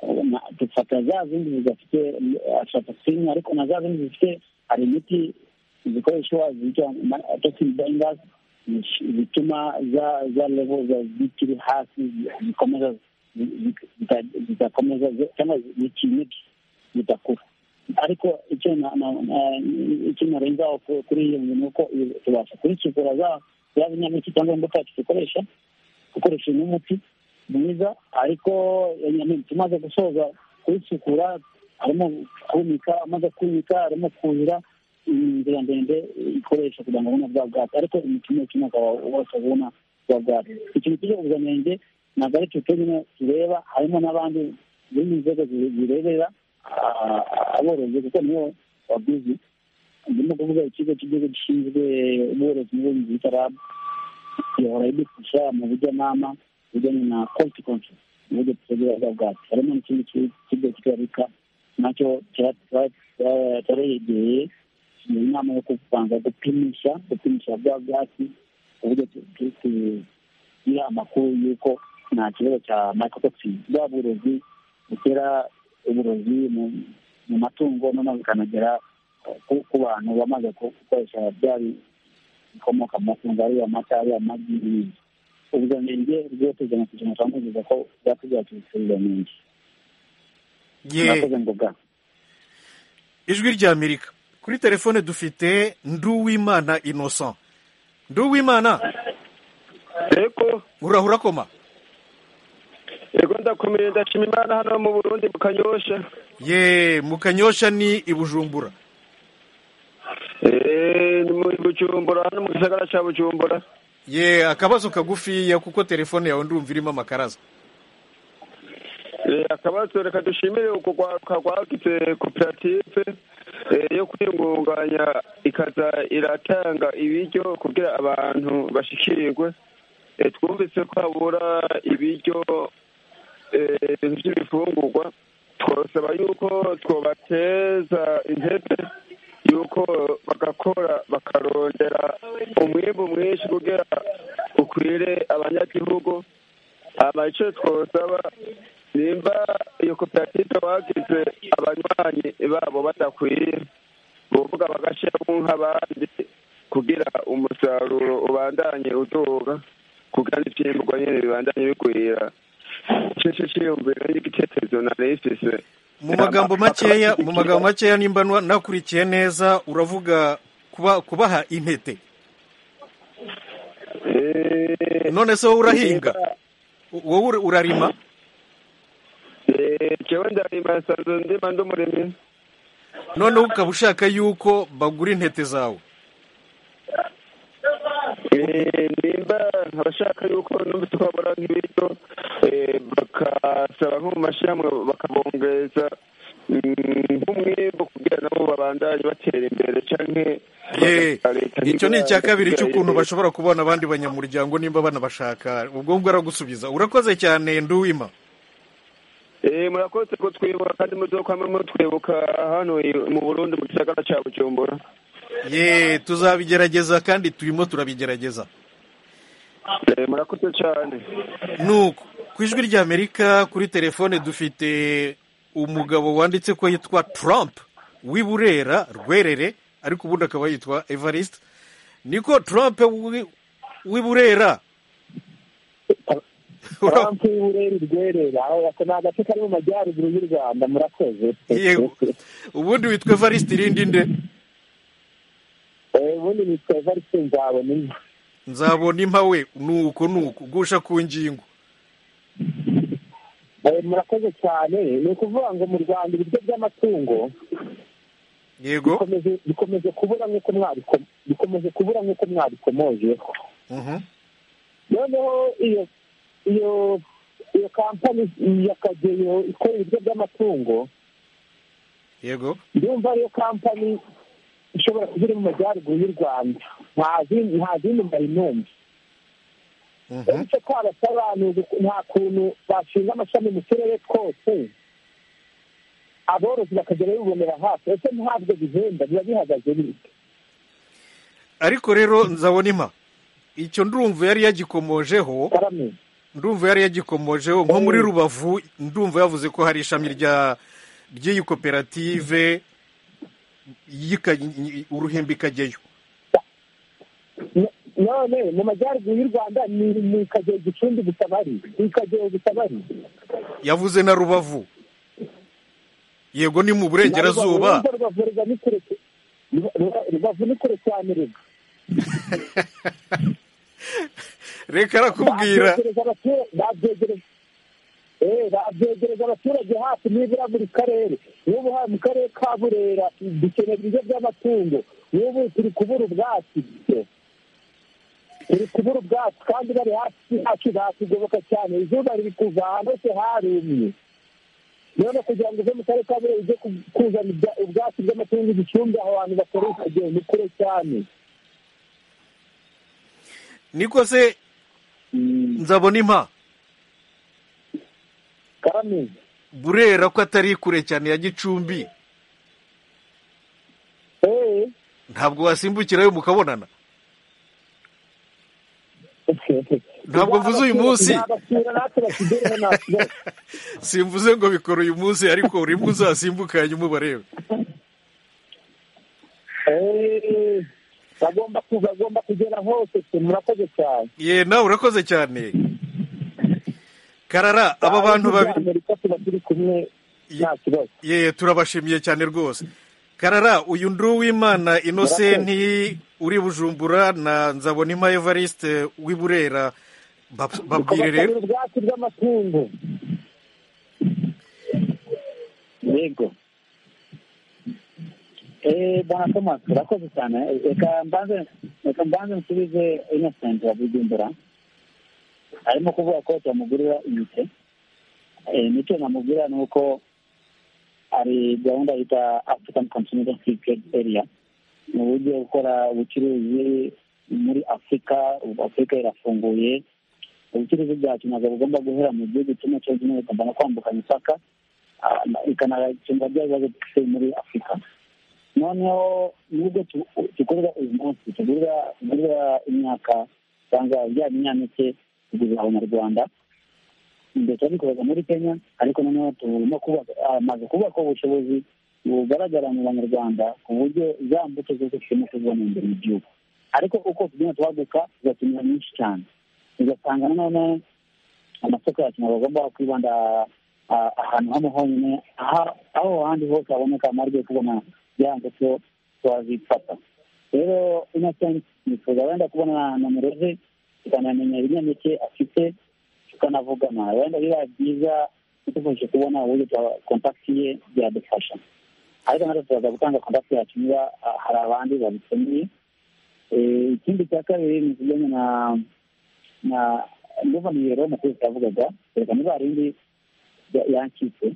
eh, na- dufata za zindi zidafite eh, aflatoxin ariko na za zindi zifite hari imiti zikoreshwa zitwa ma- toxin binders zish- zituma za za level za- zikiri hasi zi- zikomeza zi- zi- zita- zidakomeza zi- cyangwa zi- zikinike zidakura ariko icyo na- na- na- icyo narenzaho ku- kuri iyo ngingo ni uko iyo- tubasha kurikikura za za binyampeke cyangwa imbuto yacu dukoresha dukoresha n'umuti mwiza ariko nyamwinshi tumaze gusoza kuyisukura harimo kumika amaze kumika harimo kuhira mm, inzira ndende ikoresha kugira ngo abone bwa bwatsi ariko imikino ikina ukaba wose abona bwa bwatsi ikintu kije ubuziranenge ntabwo ari twe twenyine tureba harimo n'abandi zindi nzego zi- zirebera ah, aborozi kuko nibo babizi ndimo kuvuga ikigo cy'igihugu gishinzwe ubworozi n'ubuhinzi bita rabu ihora idufasha mu bujyanama bijyanye na quality control mu buryo dutegura bwacu harimo n'ikindi ki- kigo cyitwa nacyo cyaregeye ni inama yo kubanza gupimisha gupimisha bwa bwatsi ku buryo tu- tu- tugira amakuru y'uko nta kibazo cya mycotoxin bwa burozi butera uburozi mu mu matungo noneho bikanagera ku- ku bantu bamaze ku- gukoresha bya bikomoka mu matungo ariyo amata ariyo amagi n'ibindi ubuziranenge bwose ijana ku ijana turamubwiza ko byatsi byacu bifite ubuziranenge mwakoze ngoga ijwi ry'amerika kuri telefone dufite nduwimana innocent nduwimana yego urahura koma yego ndakomeye ndashima imana hano mu burundi mu kanyosha ye mu kanyosha ni i bujumbura Eh, ni muri bujumbura hano mu gisagara cya bujumbura ye akabazo kagufiya kuko telefone yawe ndumva irimo amakaraza Eh, akabazo reka dushimire ukugwaruka rwagize koperative eh, yo kwiyungunganya ikaza iratanga ibiryo kugira abantu bashikirwe Eh, twumvise ko habura ibiryo eh, ibintu by'ibifungurwa twasaba yuko twobateza intebe yuko bagakora bakarondera umwimbu mwinshi kugira ukwire abanyagihugu hama icyo twosaba nimba iyo koperative bagize abanywanyi babo badakwiye ni ukuvuga bagashyiramo nk'abandi kugira umusaruro ubandanye uduga kugira n'ibyimburwa nyine bibandanye bigwira icyo cyiyumvira n'igitekerezo nari mfise mu magambo makeya mu magambo makeya nimba nwa- nakurikiye neza uravuga kuba kubaha intete Eh, none se wowe urahinga U- wowe ur- urarima eh, jewe ndarima nsanzwe ndima ndi umurimyi noneho ukaba ushaka yuko bagura intete zawe Eh, nimba abashaka yuko numvise ko babura nk'ibiryo eh, bakasaba nko mu mashyirahamwe bakabongeza mm, nk'umwimbo kugira nabo babandanye batera imbere canke ye bagasaba leta icyo ni nk'ibiranga icya kabiri kugira cy'ukuntu yirinde- bashobora kubona abandi banyamuryango nimba banabashaka ubwo ngubwo aragusubiza urakoze cyane nduwima Eh, murakoze kutwibuka kandi muzokwama mutwibuka hano i- mu burundi mu gisagara ca bujumbura ye tuzabigerageza kandi turimo turabigerageza Eh, murakoze cane nuko ku ijwi ry'amerika kuri telefone dufite umugabo wanditse ko yitwa trump w'i burera rwerere ariko ubundi akaba yitwa evariste niko trump w'i- w'i burera Ura- turampe urera urwerera ni agace kari mu majyaruguru y'u rwanda murakoze yego ubundi witwa evariste irindi nde Eh, ubundi nitwa evariste nzabona inka nzabona impawe nuko nuko gusha ku ngingo Eh, murakoze cyane ni ukuvuga ngo mu rwanda ibiryo by'amatungo yego bikomeje- bikomeje kubura nk'uko mwabiko- bikomeje kubura nk'uko mwabikomojeho Mhm. noneho iyo iyo iyo kampani ya kageyo ikora ibiryo by'amatungo yego ndumva ariyo kampani ishobora kuba iri mu majyaruguru y'u rwanda nta zindi nta zindi nari numva Mhm. uretse ko abasaba ni ugu- nta kuntu bashinga amashami mu turere twose aborozi bakagera bibonera hafi ese ntabwo bihenda biba bihagaze bite ariko rero nzabona impa icyo ndumva yari yagikomojeho karame ndumva yari yagikomojeho nko muri rubavu ndumva yavuze ko hari ishami rya ry'iyi koperative y'ika- uruhimbi ikajyayo No- none mu majyaruguru y'u rwanda ni mu kagero gicumbi gusa bari ni kagero gusa bari yavuze na rubavu yego ni mu burengerazuba Ntabwo rubavu ruba ni kure cy- Ruba- Ruba- rubavu ni kure cyane rega reka arakubwira Babyegereza abatura- babyegereza Eh, babyegereza abaturage hafi nibura buri karere n'ubu hano mu karere ka burera dukenera ibiryo by'amatungo n'ubu turi kubura ubwatsi turi kubura ubwatsi kandi bari hafi yacu batugoboka cyane izuba riri kuva ahantu hose harumye none kugira ngo uve mu karere ka burera ujye ku- kuzana ibya- ubwatsi bw'amatungo igicumbi aho hantu bakoresha igihe ni kure cyane niko se nzabona impa karame burera ko atari kure cyane ya gicumbi eh ntabwo wasimbukirayo mukabonana Ntabwo mvuze uyu munsi. Nzabasura natwe batugereho nta kibazo. simvuze ngo bikora uyu munsi ariko urimo uzasimbukanye umubarebe bagomba kuza agomba kugera hose twe murakoze cyane ye nawe urakoze cyane karara aba bantu babiri amerika tuba turi kumwe nta kibazo ye turabashimiye cyane rwose karara uyu nduwimana inosenti uri bujumbura na nzabonima evariste w'i burera Bab- babwire Bakabakabira rero ubwatsi bw'amatungo yego Eh, bwana thomas urakoze cyane reka mbanze reka mbanze nsubize innocent wa bujumbura arimo kuvuga ko turamugurira imiti Eh, imiti namubwira ni uko hari gahunda yita african continental free trade area ni uburyo bwo gukora ubucuruzi muri afurika ubu afurika irafunguye ubucuruzi bwacu ntabwo bugomba guhera mu gihugu kimwe cyo kimwe bigomba no kwambuka imipaka ah, na- ikanakinga bya bibazo dufite muri afurika noneho nubwo tu- tugurira uyu munsi tugurira tugurira imyaka cyangwa bya binyampeke tugurira abanyarwanda mbere twabikoraga muri kenya ariko noneho turimo kubaka hamaze kubaka ubushobozi bugaragara mu banyarwanda ku buryo za mbuto zose turimo kuzibona imbere mu gihugu ariko uko tugenda tuhaguka tugakenera nyinshi cyane ugasanga nanone amasoko yacu ntabwo agomba kwibanda ah, ahantu hamwe honyine aha- aho ahandi hose haboneka amahirwe yo kubona kugira ngo cyo twazifata rero innocent nifuza wenda kubona nomero ze tukanamenya ibinyampeke afite tukanavugana wenda biba byiza tudufashe kubona uburyo twa- kontakiti ye byadufasha ariko natwe turaza gutanga kontakiti yacu niba ah, hari abandi babikeneye Eh, ikindi cya kabiri ni ikijyanye na na guverineri w'umukuru yavugaga reka niba hari indi ya- yancitse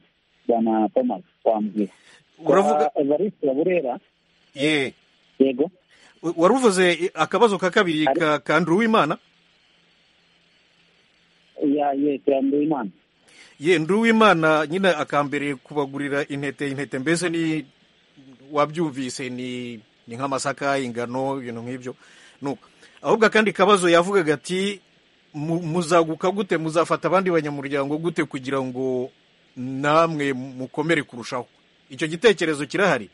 bwana thomas wambwira uravuga Kwa evariste burera ye yego waruvuze akabazo ka kabiri Ari- ka ka nduwimana ya yeteranduye imana ye nduwimana nyine akambere kubagurira intete intete mbese ni wabyumvise ni ni nk'amasaka ingano ibintu nk'ibyo nuko ahubwo akandi kabazo yavugaga ati "Mu- muzaguka gute muzafata abandi banyamuryango gute kugira ngo namwe mukomere kurushaho icyo gitekerezo kirahari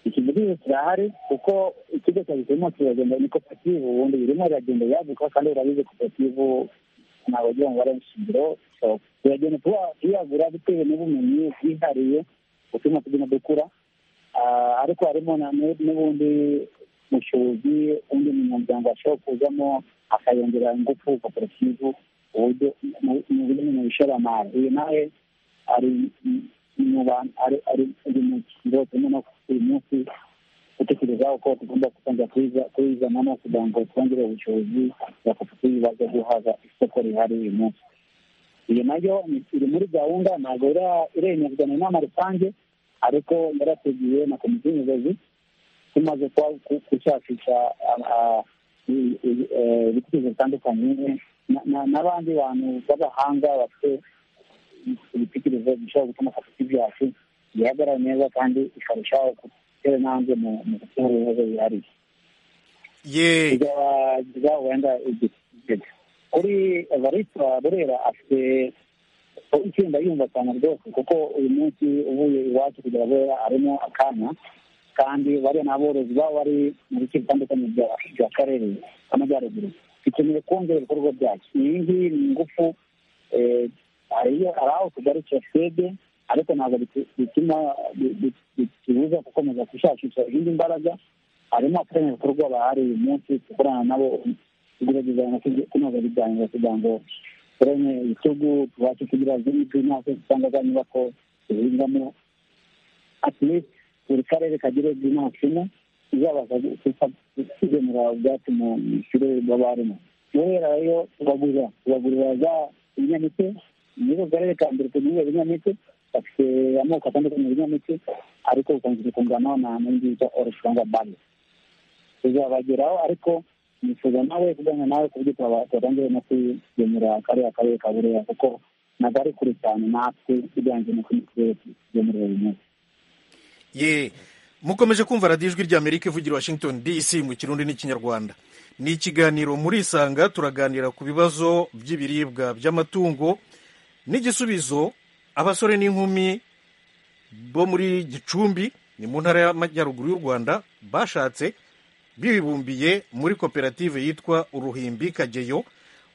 iki gisubizo kirahari kuko ikigo cya gisirimo kiragenda ni koperative ubundi birimo biragenda yaguka kandi birabizi koperative ntabwo agira ngo barenga ishingiro So, turagenda tuba- tuyagura bitewe n'ubumenyi bwihariye butuma tugenda dukura Ah, ariko harimo na- nu- n'ubundi bushobozi undi munyamuryango ashobora kuzamo akayongera ingufu koperative uburyo mu- mu bijyanye na ishoramari uyu nawe ari mu bantu ari ari ari mu kiro turimo no uyu munsi gutekerezaho ko tugomba gutangira kuyiza- kuyizanamo kugira ngo twongere ubushobozi bwa koperative baze guhaza isoko rihari uyu munsi iyo nayo ni- iri muri gahunda ntabwo ira- iremezwa na inama rusange ariko yarateguwe na komisiyo y'ubuyobozi tumaze kwa- ku- gushakisha ah, ah, i- i- eh, ibitekerezo bitandukanye na- na- n'abandi bantu b'abahanga bafite ibitekerezo bishobora gutuma koperative yacu ihagarara neza kandi ikarushaho gutera intambwe mu mu gukemura ibibazo bihariye ye bizaba wenda igitego kuri evariste burera afite itsinda yumva cyane rwose kuko uyu munsi uvuye iwacu kugera burera arimo akanya kandi bariya ni aborozi baba bari mu bice bitandukanye bya- by'akarere k'amajyaruguru dukeneye kongera ibikorwa byacu iyi ngiyi ni ingufu eh, hariyo hari aho tugarukira twebwe ariko ntabwo bitu- bituma bi- bi- bitubuza gukomeza gushakisha izindi mbaraga harimo abafatanya ibikorwa bahari uyu munsi dukorana nabo tugerageza no kuge- kunoza ibiganiro kugira ngo turene ibitugu tubashe kugira zimwe bw'imyaka cyangwa za nyubako duhingamo at least buri karere kagire bw'imyaka imwe izabasha gufa- kugenera ubwatsi mu kirere baba barimo guhera rero tubagurira tubagurira za ibinyampeke muri ako karere ka mbere tugurira ibinyampeke bafite amoko atandukanye y'ibinyampeke ariko bikunze kungana na n'indi bita orange cyangwa bari tuzabageraho ariko nifuza nawe kugana nawe ku buryo twaba- twatangire no kugemura kariya karere ka burera kuko ntabwo ari kure cyane natwe ugereranyije no kundi turere tugemurira uyu munsi ye mukomeje kumva radiyo ijwi ry'amerika ivugira i washington dc mu kirundi n'ikinyarwanda ni ikiganiro murisanga turaganira ku bibazo by'ibiribwa by'amatungo n'igisubizo abasore n'inkumi bo muri gicumbi ni mu ntara y'amajyaruguru y'u rwanda bashatse bibumbiye muri koperative yitwa uruhimbi kageyo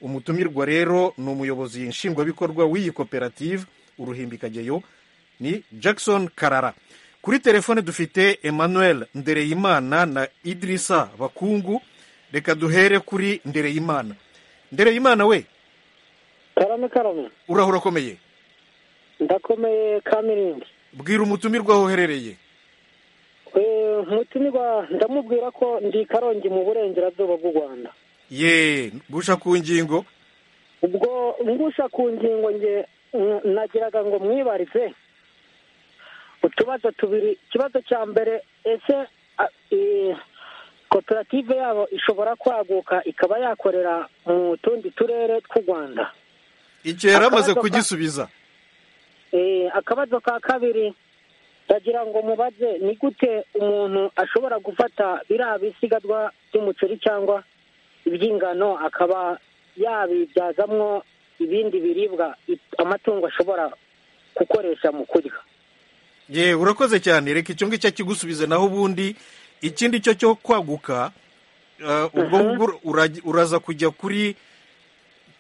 umutumirwa rero ni umuyobozi nshingwabikorwa w'iyi koperative uruhimbi kageyo ni jackson karara kuri telefone dufite emmanuel ndereyimana na idirisa bakungu reka duhere kuri ndereyimana ndereyimana we karame karame urahura akomeye ndakomeye kamirindi bwira umutumirwa aho uherereye Eh, umutumirwa ndamubwira ko ndi i karongi mu burengerazuba bw'u rwanda ye guca ku ngingo ubwo ngusha ku ngingo nge n- nagiraga ngo mwibarize utubazo tubiri ikibazo cya mbere ese a- eh, koperative yabo ishobora kwaguka ikaba yakorera mu tundi turere tw'u rwanda icyo yari amaze Akabazo ka- kugisubiza Eh, akabazo ka kabiri ndagira ngo mubaze ni gute umuntu ashobora gufata biriya bisigazwa by'umuceri cyangwa iby'ingano akaba yabibyazamwo ibindi biribwa it- amatungo ashobora gukoresha mu kurya ye urakoze cyane reka icyo ngicyo kigusubize naho ubundi ikindi cyo cyo kwaguka eh, ubwo ngubwo uraj- uraza kujya kuri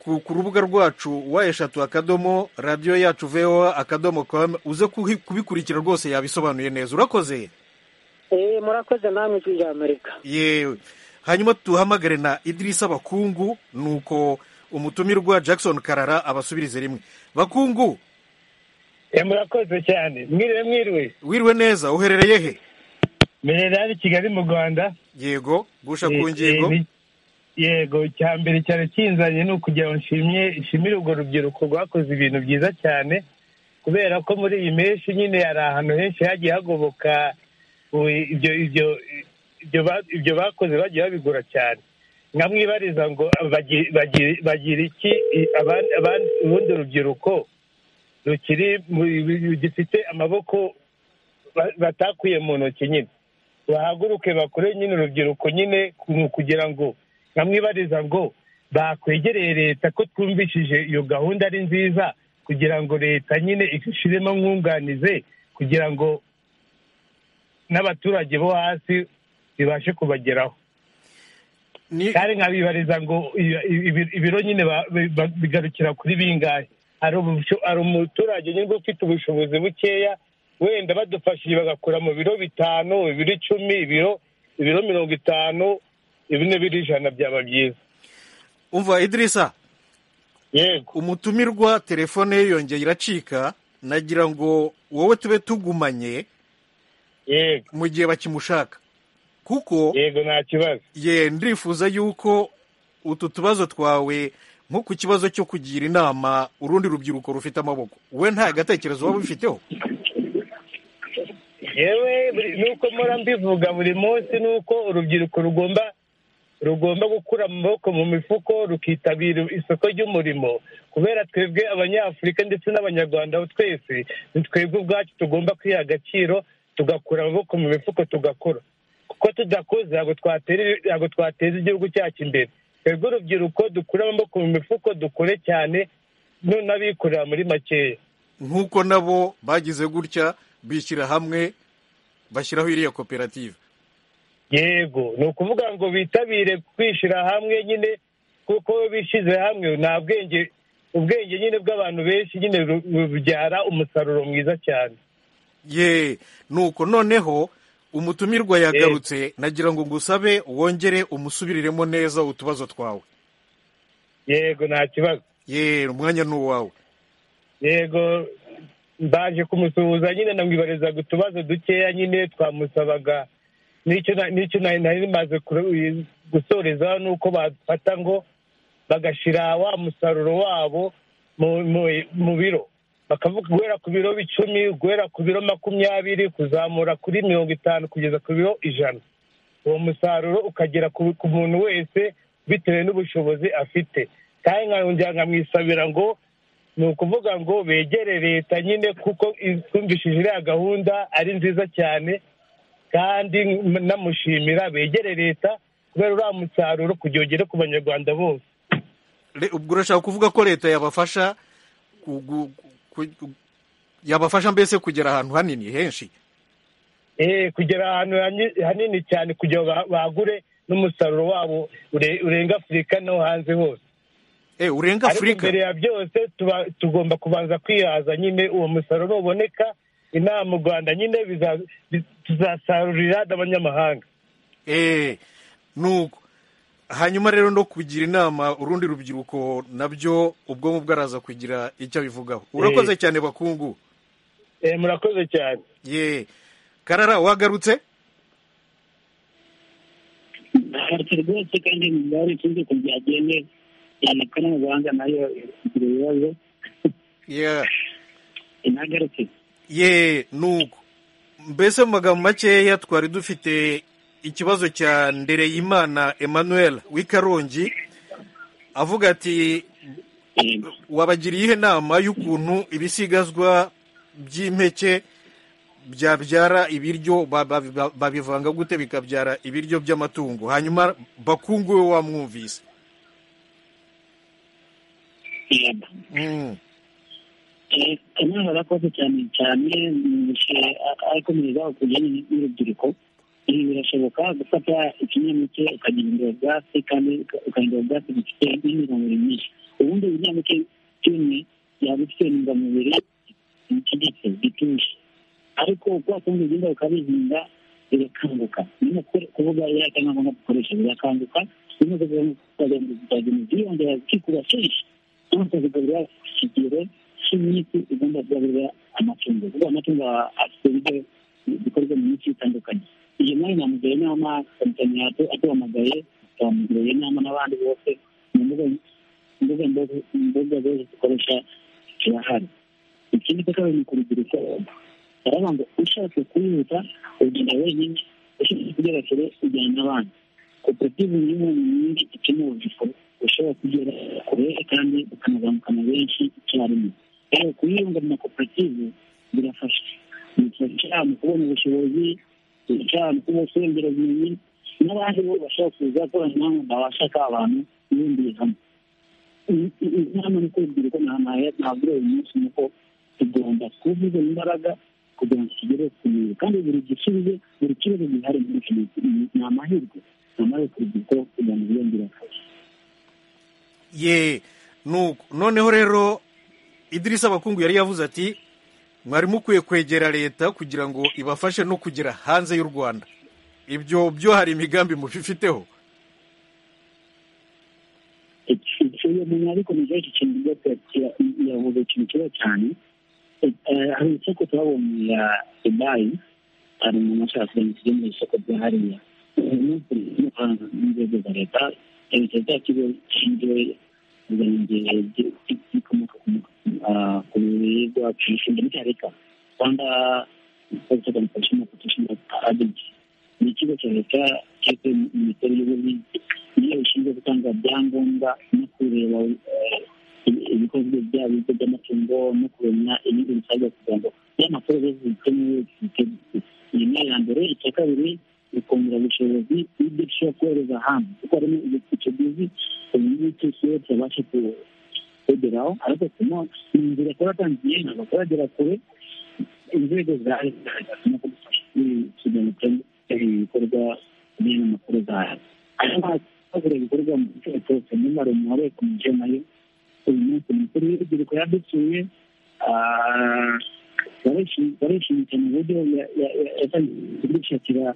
ku ku rubuga rwacu wa eshatu akadomo radiyo yacu voa akadomo com uze kuhi- kubikurikira rwose yabisobanuye neza urakoze Eh, murakoze namwe ijwi ry'amerika yewe hanyuma duhamagare na idirisa bakungu nuko umutumirwa jackson karara abasubirize rimwe bakungu murakoze cyane mwiriwe mwiriwe wiriwe neza uherereye he mbere ari kigali mu rwanda yego gusha Eh, ku ngingo eh, ni- yego cya mbere cyane kinzanye ni ukugira ngo nshimye nshimire urwo rubyiruko rwakoze ibintu byiza cyane kubera ko muri iyi menshi nyine hari ahantu henshi hagiye hagoboka ubu ibyo ibyo ibyo ba- ibyo bakoze bagiye babigura cyane nkamwibariza ngo bagi- bagi- bagira iki i- aban- aban- urundi rubyiruko rukiri mu- gifite amaboko ba- batakuye mu ntoki nyine bahaguruke bakore nyine urubyiruko nyine ku- kugira ngo nkamwibariza ngo bakwegereye leta ko twumvishije iyo gahunda ari nziza kugira ngo leta nyine ishiremo nkunganize kugira ngo n'abaturage bo hasi bibashe kubageraho Ni- kandi nkabibariza ngo iyo- ibi- ibiro nyine ba- ba- bigarukira kuri bingahe hari ubusho- hari umuturage nyine ufite ubushobozi bukeya wenda badufashije bagakura mu biro bitanu ibiro icumi ibiro ibiro mirongo itanu ibi n'ibiro ijana byaba byiza umva idirisa yego umutumirwa telefone ye yongeye iracika nagira ngo wowe tube tugumanye yego mu gihe bakimushaka kuko yego nta kibazo ye ndifuza yuko utu tubazo twawe nko ku kibazo cyo kugira inama urundi rubyiruko rufite amaboko we nta gatekerezo waba ubifiteho yewe buri- nuko mpora mbivuga buri munsi nuko urubyiruko rugomba rugomba gukura amaboko mu mifuko rukitabira isoko ry'umurimo kubera twebwe abanyafurika ndetse n'abanyarwanda twese ni twebwe ubwacu tugomba kwiha agaciro tugakura amaboko mu mifuko tugakora kuko tudakoze ntabwo twatera- ntabwo twateza igihugu cyacu imbere twebwe urubyiruko dukure amaboko mu mifuko dukore cyane no- n'abikorera muri makeya nk'uko nabo bagize gutya bishyira hamwe bashyiraho iriya koperative yego ni ukuvuga ngo bitabire kwishyira hamwe nyine kuko iyo bishyize hamwe nta bwenge ubwenge nyine bw'abantu benshi nyine bu- bubyara umusaruro mwiza cyane ye nuko noneho umutumirwa yagarutse nagira ngo ngusabe wongere umusubiriremo neza utubazo twawe yego nta kibazo ye umwanya ni uwawe yego mbaje kumusuhuza nyine namwibarizaga utubazo dukeya nyine twamusabaga n'icyo na- n'icyo nari nari maze gusoreza ni uko bafata ngo bagashyira wa musaruro wabo mu- mu- mu biro bakavuga guhera ku biro icumi guhera ku biro makumyabiri kuzamura kuri mirongo itanu kugeza ku biro ijana uwo musaruro ukagera ku ku muntu wese bitewe n'ubushobozi afite kandi nkongera nkamwisabira ngo ni ukuvuga ngo begere leta nyine kuko twumvishije iriya gahunda ari nziza cyane kandi namushimira begere leta kubera uriya musaruro kugira ugere ku banyarwanda bose Le- ubwo urashaka kuvuga ko leta yabafasha ku- gu- ku- yabafasha mbese kugera ahantu hanini henshi eh kugera ahantu hanyi- hanini cyane kugira ngo ba- bagure n'umusaruro wabo ure- urenga afurika no hanze hose e urenga ariko afurika mbere ya byose tuba- tugomba kubanza kwihaza nyine uwo musaruro nuboneka inaha mu rwanda nyine biza- bi- tuzasarurira n'abanyamahanga e nuko hanyuma rero no kugira inama urundi rubyiruko nabyo ubwonko bwaraza kugira icyo abivugaho urakoze cyane bakungu Eh, murakoze cyane ye karara wagarutse ntabwo rwose kandi mu mibare ikunze ko byagiye neza cyane ko n'amahanga nayo igira ibibazo Yeah. inagarutse ye nuko mbese mu magambo makeya twari dufite ikibazo cya ndereyimana emmanuel w'ikarongi avuga ati wabagiriye ihe nama y'ukuntu ibisigazwa by'impeke byabyara ibiryo ba- ba- ba- babivanga gute bikabyara ibiryo by'amatungo hanyuma bakungu we wamwumvise yego Mm. kanama barakoze cyane cyane akomereza kujyanye n'urubyiruko ibi birashoboka gufata ikinyampeke ukagenda ubwatsi kandi ukagenda ubwatsi gifite n'intungamubiri nyinshi ubundi ibinyampeke kimwe byaba bifite intungamubiri zitegetse zituje ariko kwa kundi ugenda ukabihinga birakanguka niyo kuvuga rero cyangwa ngombwa dukoresha birakanguka niyo kuvuga ngo tukagenda tukagenda byiyongera zikikuba kenshi cyangwa tukazigaburira ku kigero cy'iminsi ugomba kugaburira amatungo kuko amatungo aba afite ibiryo bikorwa mu minsi itandukanye iyo nayo namugira inama kompanyi yacu atuhamagaye twamugira inama n'abandi bose mu mbuga imbuga mbuga- imbuga zose dukoresha zirahari ikindi ko kabiri ni ku rubyiruko baravuga ngo ushatse kwihuta ugenda wenyine ushatse kugera kure ujyana n'abandi koperative ni imwe mu nyinshi ikeneye urubyiruko ushobora kugera kure kandi ukanazamukana benshi icyarimwe rero kuyunga mu makoperative birafasha bifasha mu kubona ubushobozi bifasha mu kubona kurengera ubumenyi n'abandi bo bashobora kuza gukorana namwe babashaka abantu ibumbiye hamwe inama ni urubyiruko ntabwo uyu munsi ni uko tugomba kuvuga imbaraga kugira ngo tugere ku ntego kandi buri gisubizo buri kibazo gihari muri iki gihe ni amahirwe ni amahirwe ku rubyiruko kugira ngo biyongere akazi ye nuko noneho rero idirisa abakungu yari yavuze ati mwari mukwiye kwegera leta kugira ngo ibafashe no kugera hanze y'u rwanda ibyo byo hari imigambi mubifiteho uyu muntu yabikomeje iki kintu rwose kira- yavuze ikintu kiba cyane Eh, eh, hari isoko twabonye ya dubayi hari umuntu ashaka kugira tujye mu isoko rya hariya uyu munsi n'amafaranga n'inzego za leta leta za kigo gishinzwe kugira bikomoka ku ah, ku biribwa ku mishinga n'icyareka rwanda Health Organization of Professional Agency ni ikigo cya leta cyitwa minisiteri y'ubuhinzi niyo ishinzwe gutanga ibyangombwa no kureba eh, ibi- ibikozwe byaba ibigo by'amatungo no kumenya ibindi bisabwa kugira ngo by'amakuru zose zikenewe zikenewe iyi ni iya mbere icya kabiri bikongera ubushobozi bw'ibyo dushobora kohereza hanze kuko harimo ibice byiza ubu ngubu cyose iyo cyabasha ku- kugeraho ariko kuno ni inzira kuba atangiye ntabwo kuragera kure inzego za leta zirimo kudufasha kugira ngo ibikorwa n'ino makuru zayo ariko hakabura ibikorwa mu gice cyose niba hari umuntu wari wakomeje nayo uyu munsi umukuru w'urubyiruko yadusuye ah, barishimye barishimye cyane uburyo ya- ya- ya- yatangiye kudushakira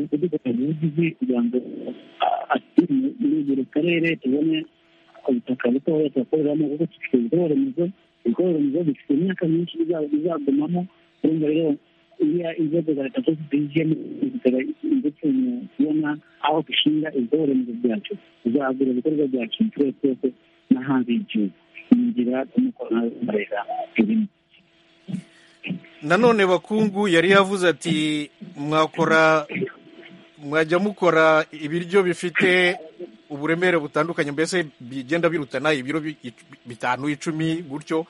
kudufatanya ubugizi kugira ngo ah, ati- muri buri karere tubone ubutaka butoya tubakoreramo kuko dufite ibikorwa remezo ibikorwa remezo bifite imyaka myinshi biza- bizagumamo urumva rero iyo inzego za leta zose zigiyemo ndetse mu kubona aho dushinga ibikorwa remezo byacu tuzagura ibikorwa byacu inshuro zose no hanze y'igihugu ni inzira tumukorera irimo nanone bakungu yari yavuze ati mwakora mwajya mukora ibiryo bifite uburemere butandukanye mbese bigenda birutana ibiro bi- ic- bitanu icumi gutyo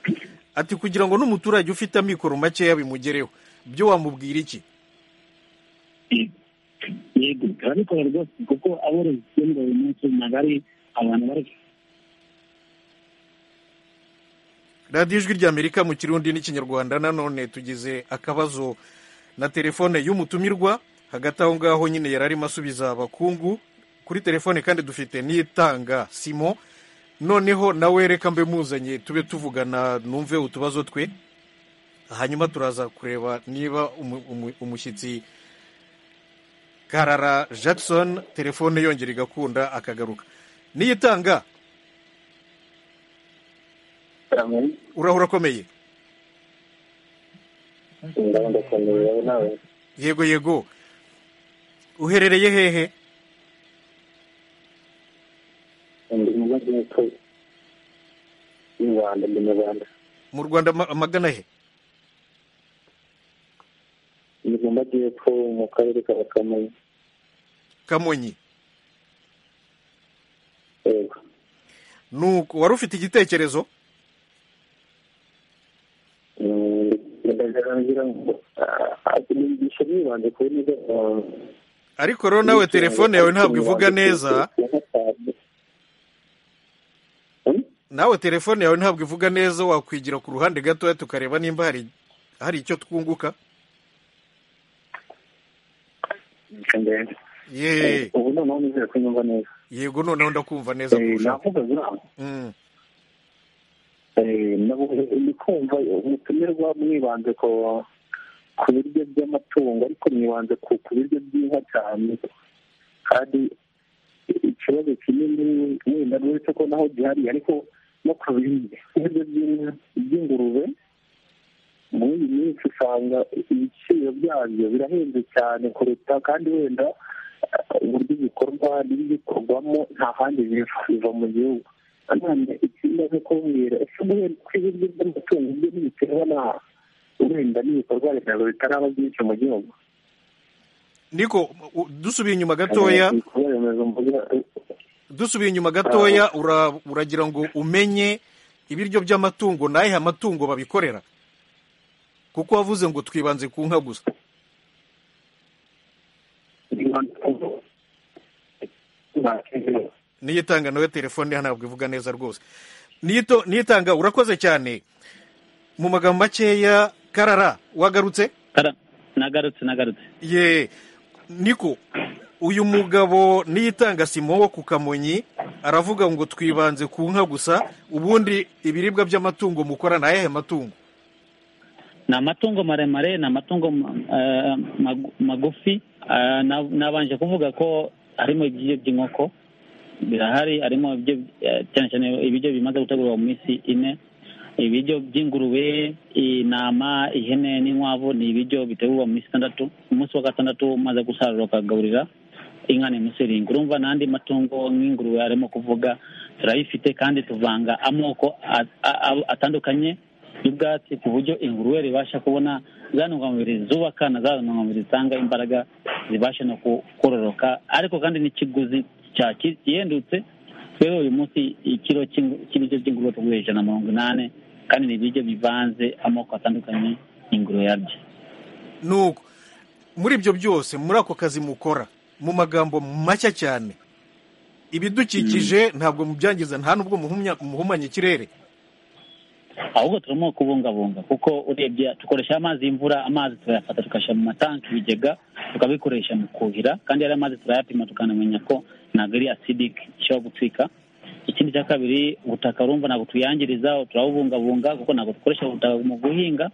ati kugira ngo n'umuturage ufite amikoro makeya bimugereho byo wamubwira iki yego turabikora rwose kuko aborozi tugenda buri munsi ntabwo ari abantu bari radiyo ijwi ry'amerika mu kirundi n'ikinyarwanda nanone tugize akabazo na telefone y'umutumirwa hagati aho ngaho nyine yari arimo asubiza abakungu kuri telefone kandi dufite n'itanga simo noneho nawe reka mbe muzanye tube tuvugana numve utubazo twe hanyuma turaza kureba niba umu- umu- umushyitsi karara jackson telefone yongera igakunda akagaruka niyitanga uraho urakomeye yego yego uherereye hehe ndi mu majyepfo y'u rwanda ndi mu rwanda mu rwanda ma- magana he ndi mu majyepfo mu karere ka kamonyi kamonyi yego nuko wari ufite igitekerezo Mm, ndagira ngo igisho yibanze kuri neza ariko rero nawe telefone yawe ntabwo ivuga neza nawe telefone yawe ntabwo ivuga neza wakwigira ku ruhande gatoya tukareba nimba hari hari icyo twunguka ye ubu noneho nizere ko nyumva neza yego noneho ndakumva neza kurushaho navugaga inama Mm. Eh, nabu- ndi kumva umutumirwa mwibanze ku ku biryo by'amatungo ariko mwibanze ku ku biryo by'inka cyane kandi ikibazo kinini wenda uretse ko naho gihari ariko no ku biryo biryo by'inka- by'ingurube muri iyi minsi usanga ibiciro byabyo birahenze cyane kuruta kandi wenda eh, uburyo bikorwa n'ibikorwamo nta handi biva biva mu gihugu nanone ikindi ni kumbwira ese guhera ku ibiryo by'amatungo byo ntibiterwa na wenda n'ibikorwa remezo bitaraba byinshi mu gihugu niko u- dusubiye inyuma gatoya ibikorwa remezo mvuga dusubiye inyuma gatoya ura- uragira ngo umenye ibiryo by'amatungo n'ayihe amatungo babikorera kuko wavuze ngo twibanze ku nka gusa niyitanga nawe telefone ye ntabwo ivuga neza rwose Niyito- niyitanga urakoze cyane mu magambo makeya karara wagarutse nagarutse nagarutse ye niko uyu mugabo niyitanga simo wo ku kamonyi aravuga ngo twibanze ku nka gusa ubundi ibiribwa by'amatungo mukora ni ayahe matungo ni amatungo maremare ni amatungo eh, magu- magufi Eh, na- nabanje kuvuga ko harimo ibiryo by'inkoko birahari harimo ibiryo eh, cyane cyane ibiryo bimaze gutegurwa mu minsi ine ibiryo by'ingurube intama ihene n'inkwavu ni ibiryo bitegurwa mu minsi itandatu ku munsi wa gatandatu umaze gusarura ukagaburira inka ni muselingi urumva n'andi matungo nk'ingurube arimo kuvuga turayifite kandi tuvanga amoko a- a- a- atandukanye y'ubwatsi ku buryo ingurube ibasha kubona za ntungamubiri zubaka na za ntungamubiri zitanga imbaraga zibasha no ku- kororoka ariko kandi n'ikiguzi cya- ki- gihendutse rero uyu munsi ikiro cy'ingu- cy'ibiryo by'ingurube tuguha ijana na mirongo inani kandi ni ibiryo bivanze amoko atandukanye ingurube yarya nuko muri ibyo byose muri ako kazi mukora mu magambo mashya cyane ibidukikije ntabwo mubyangiza nta n'ubwo muhumya- muhumanya ikirere ahubwo turimo kubungabunga kuko urebye dukoresha amazi y'imvura amazi turayafata tukashyira mu matanki ibigega tukabikoresha mu kuhira kandi yari amazi turayapima tukanamenya ko ntabwo ari asidike ishobora gutwika ikindi cya kabiri ubutaka urumva ntabwo tuyangiriza turabubungabunga kuko ntabwo dukoresha ubutaka mu guhinga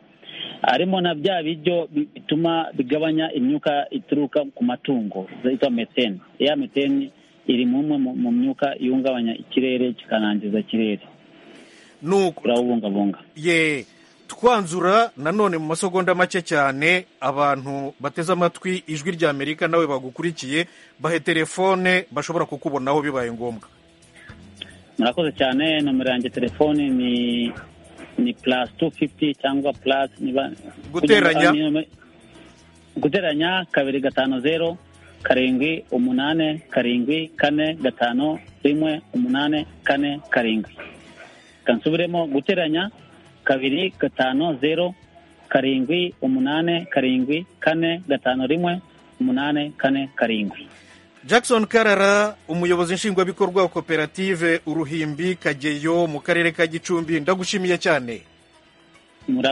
harimo na bya biryo bi- bituma bigabanya imyuka ituruka ku matungo zitwa meteni ya meteni iri mu mwe mu- mu myuka ihungabanya ikirere kikanangiza ikirere nuko turabubungabunga ye twanzura nanone mu masegonda make cyane abantu bateze amatwi ijwi rya amerika nawe bagukurikiye bahe telefone bashobora kukubonaho bibaye ngombwa murakoze cyane nomero yanjye telefoni ni ni plus tu fifiti cyangwa plus niba Guteranya. guteranya kabiri gatanu zero karindwi umunane karindwi kane gatanu rimwe umunane kane karindwi kansubiremo guteranya kabiri gatanu zero karindwi umunane karindwi kane gatanu rimwe umunane kane karindwi jackson karara umuyobozi nshingwabikorwa wa koperative uruhimbi kageyo mu karere ka gicumbi ndagushimiye cyane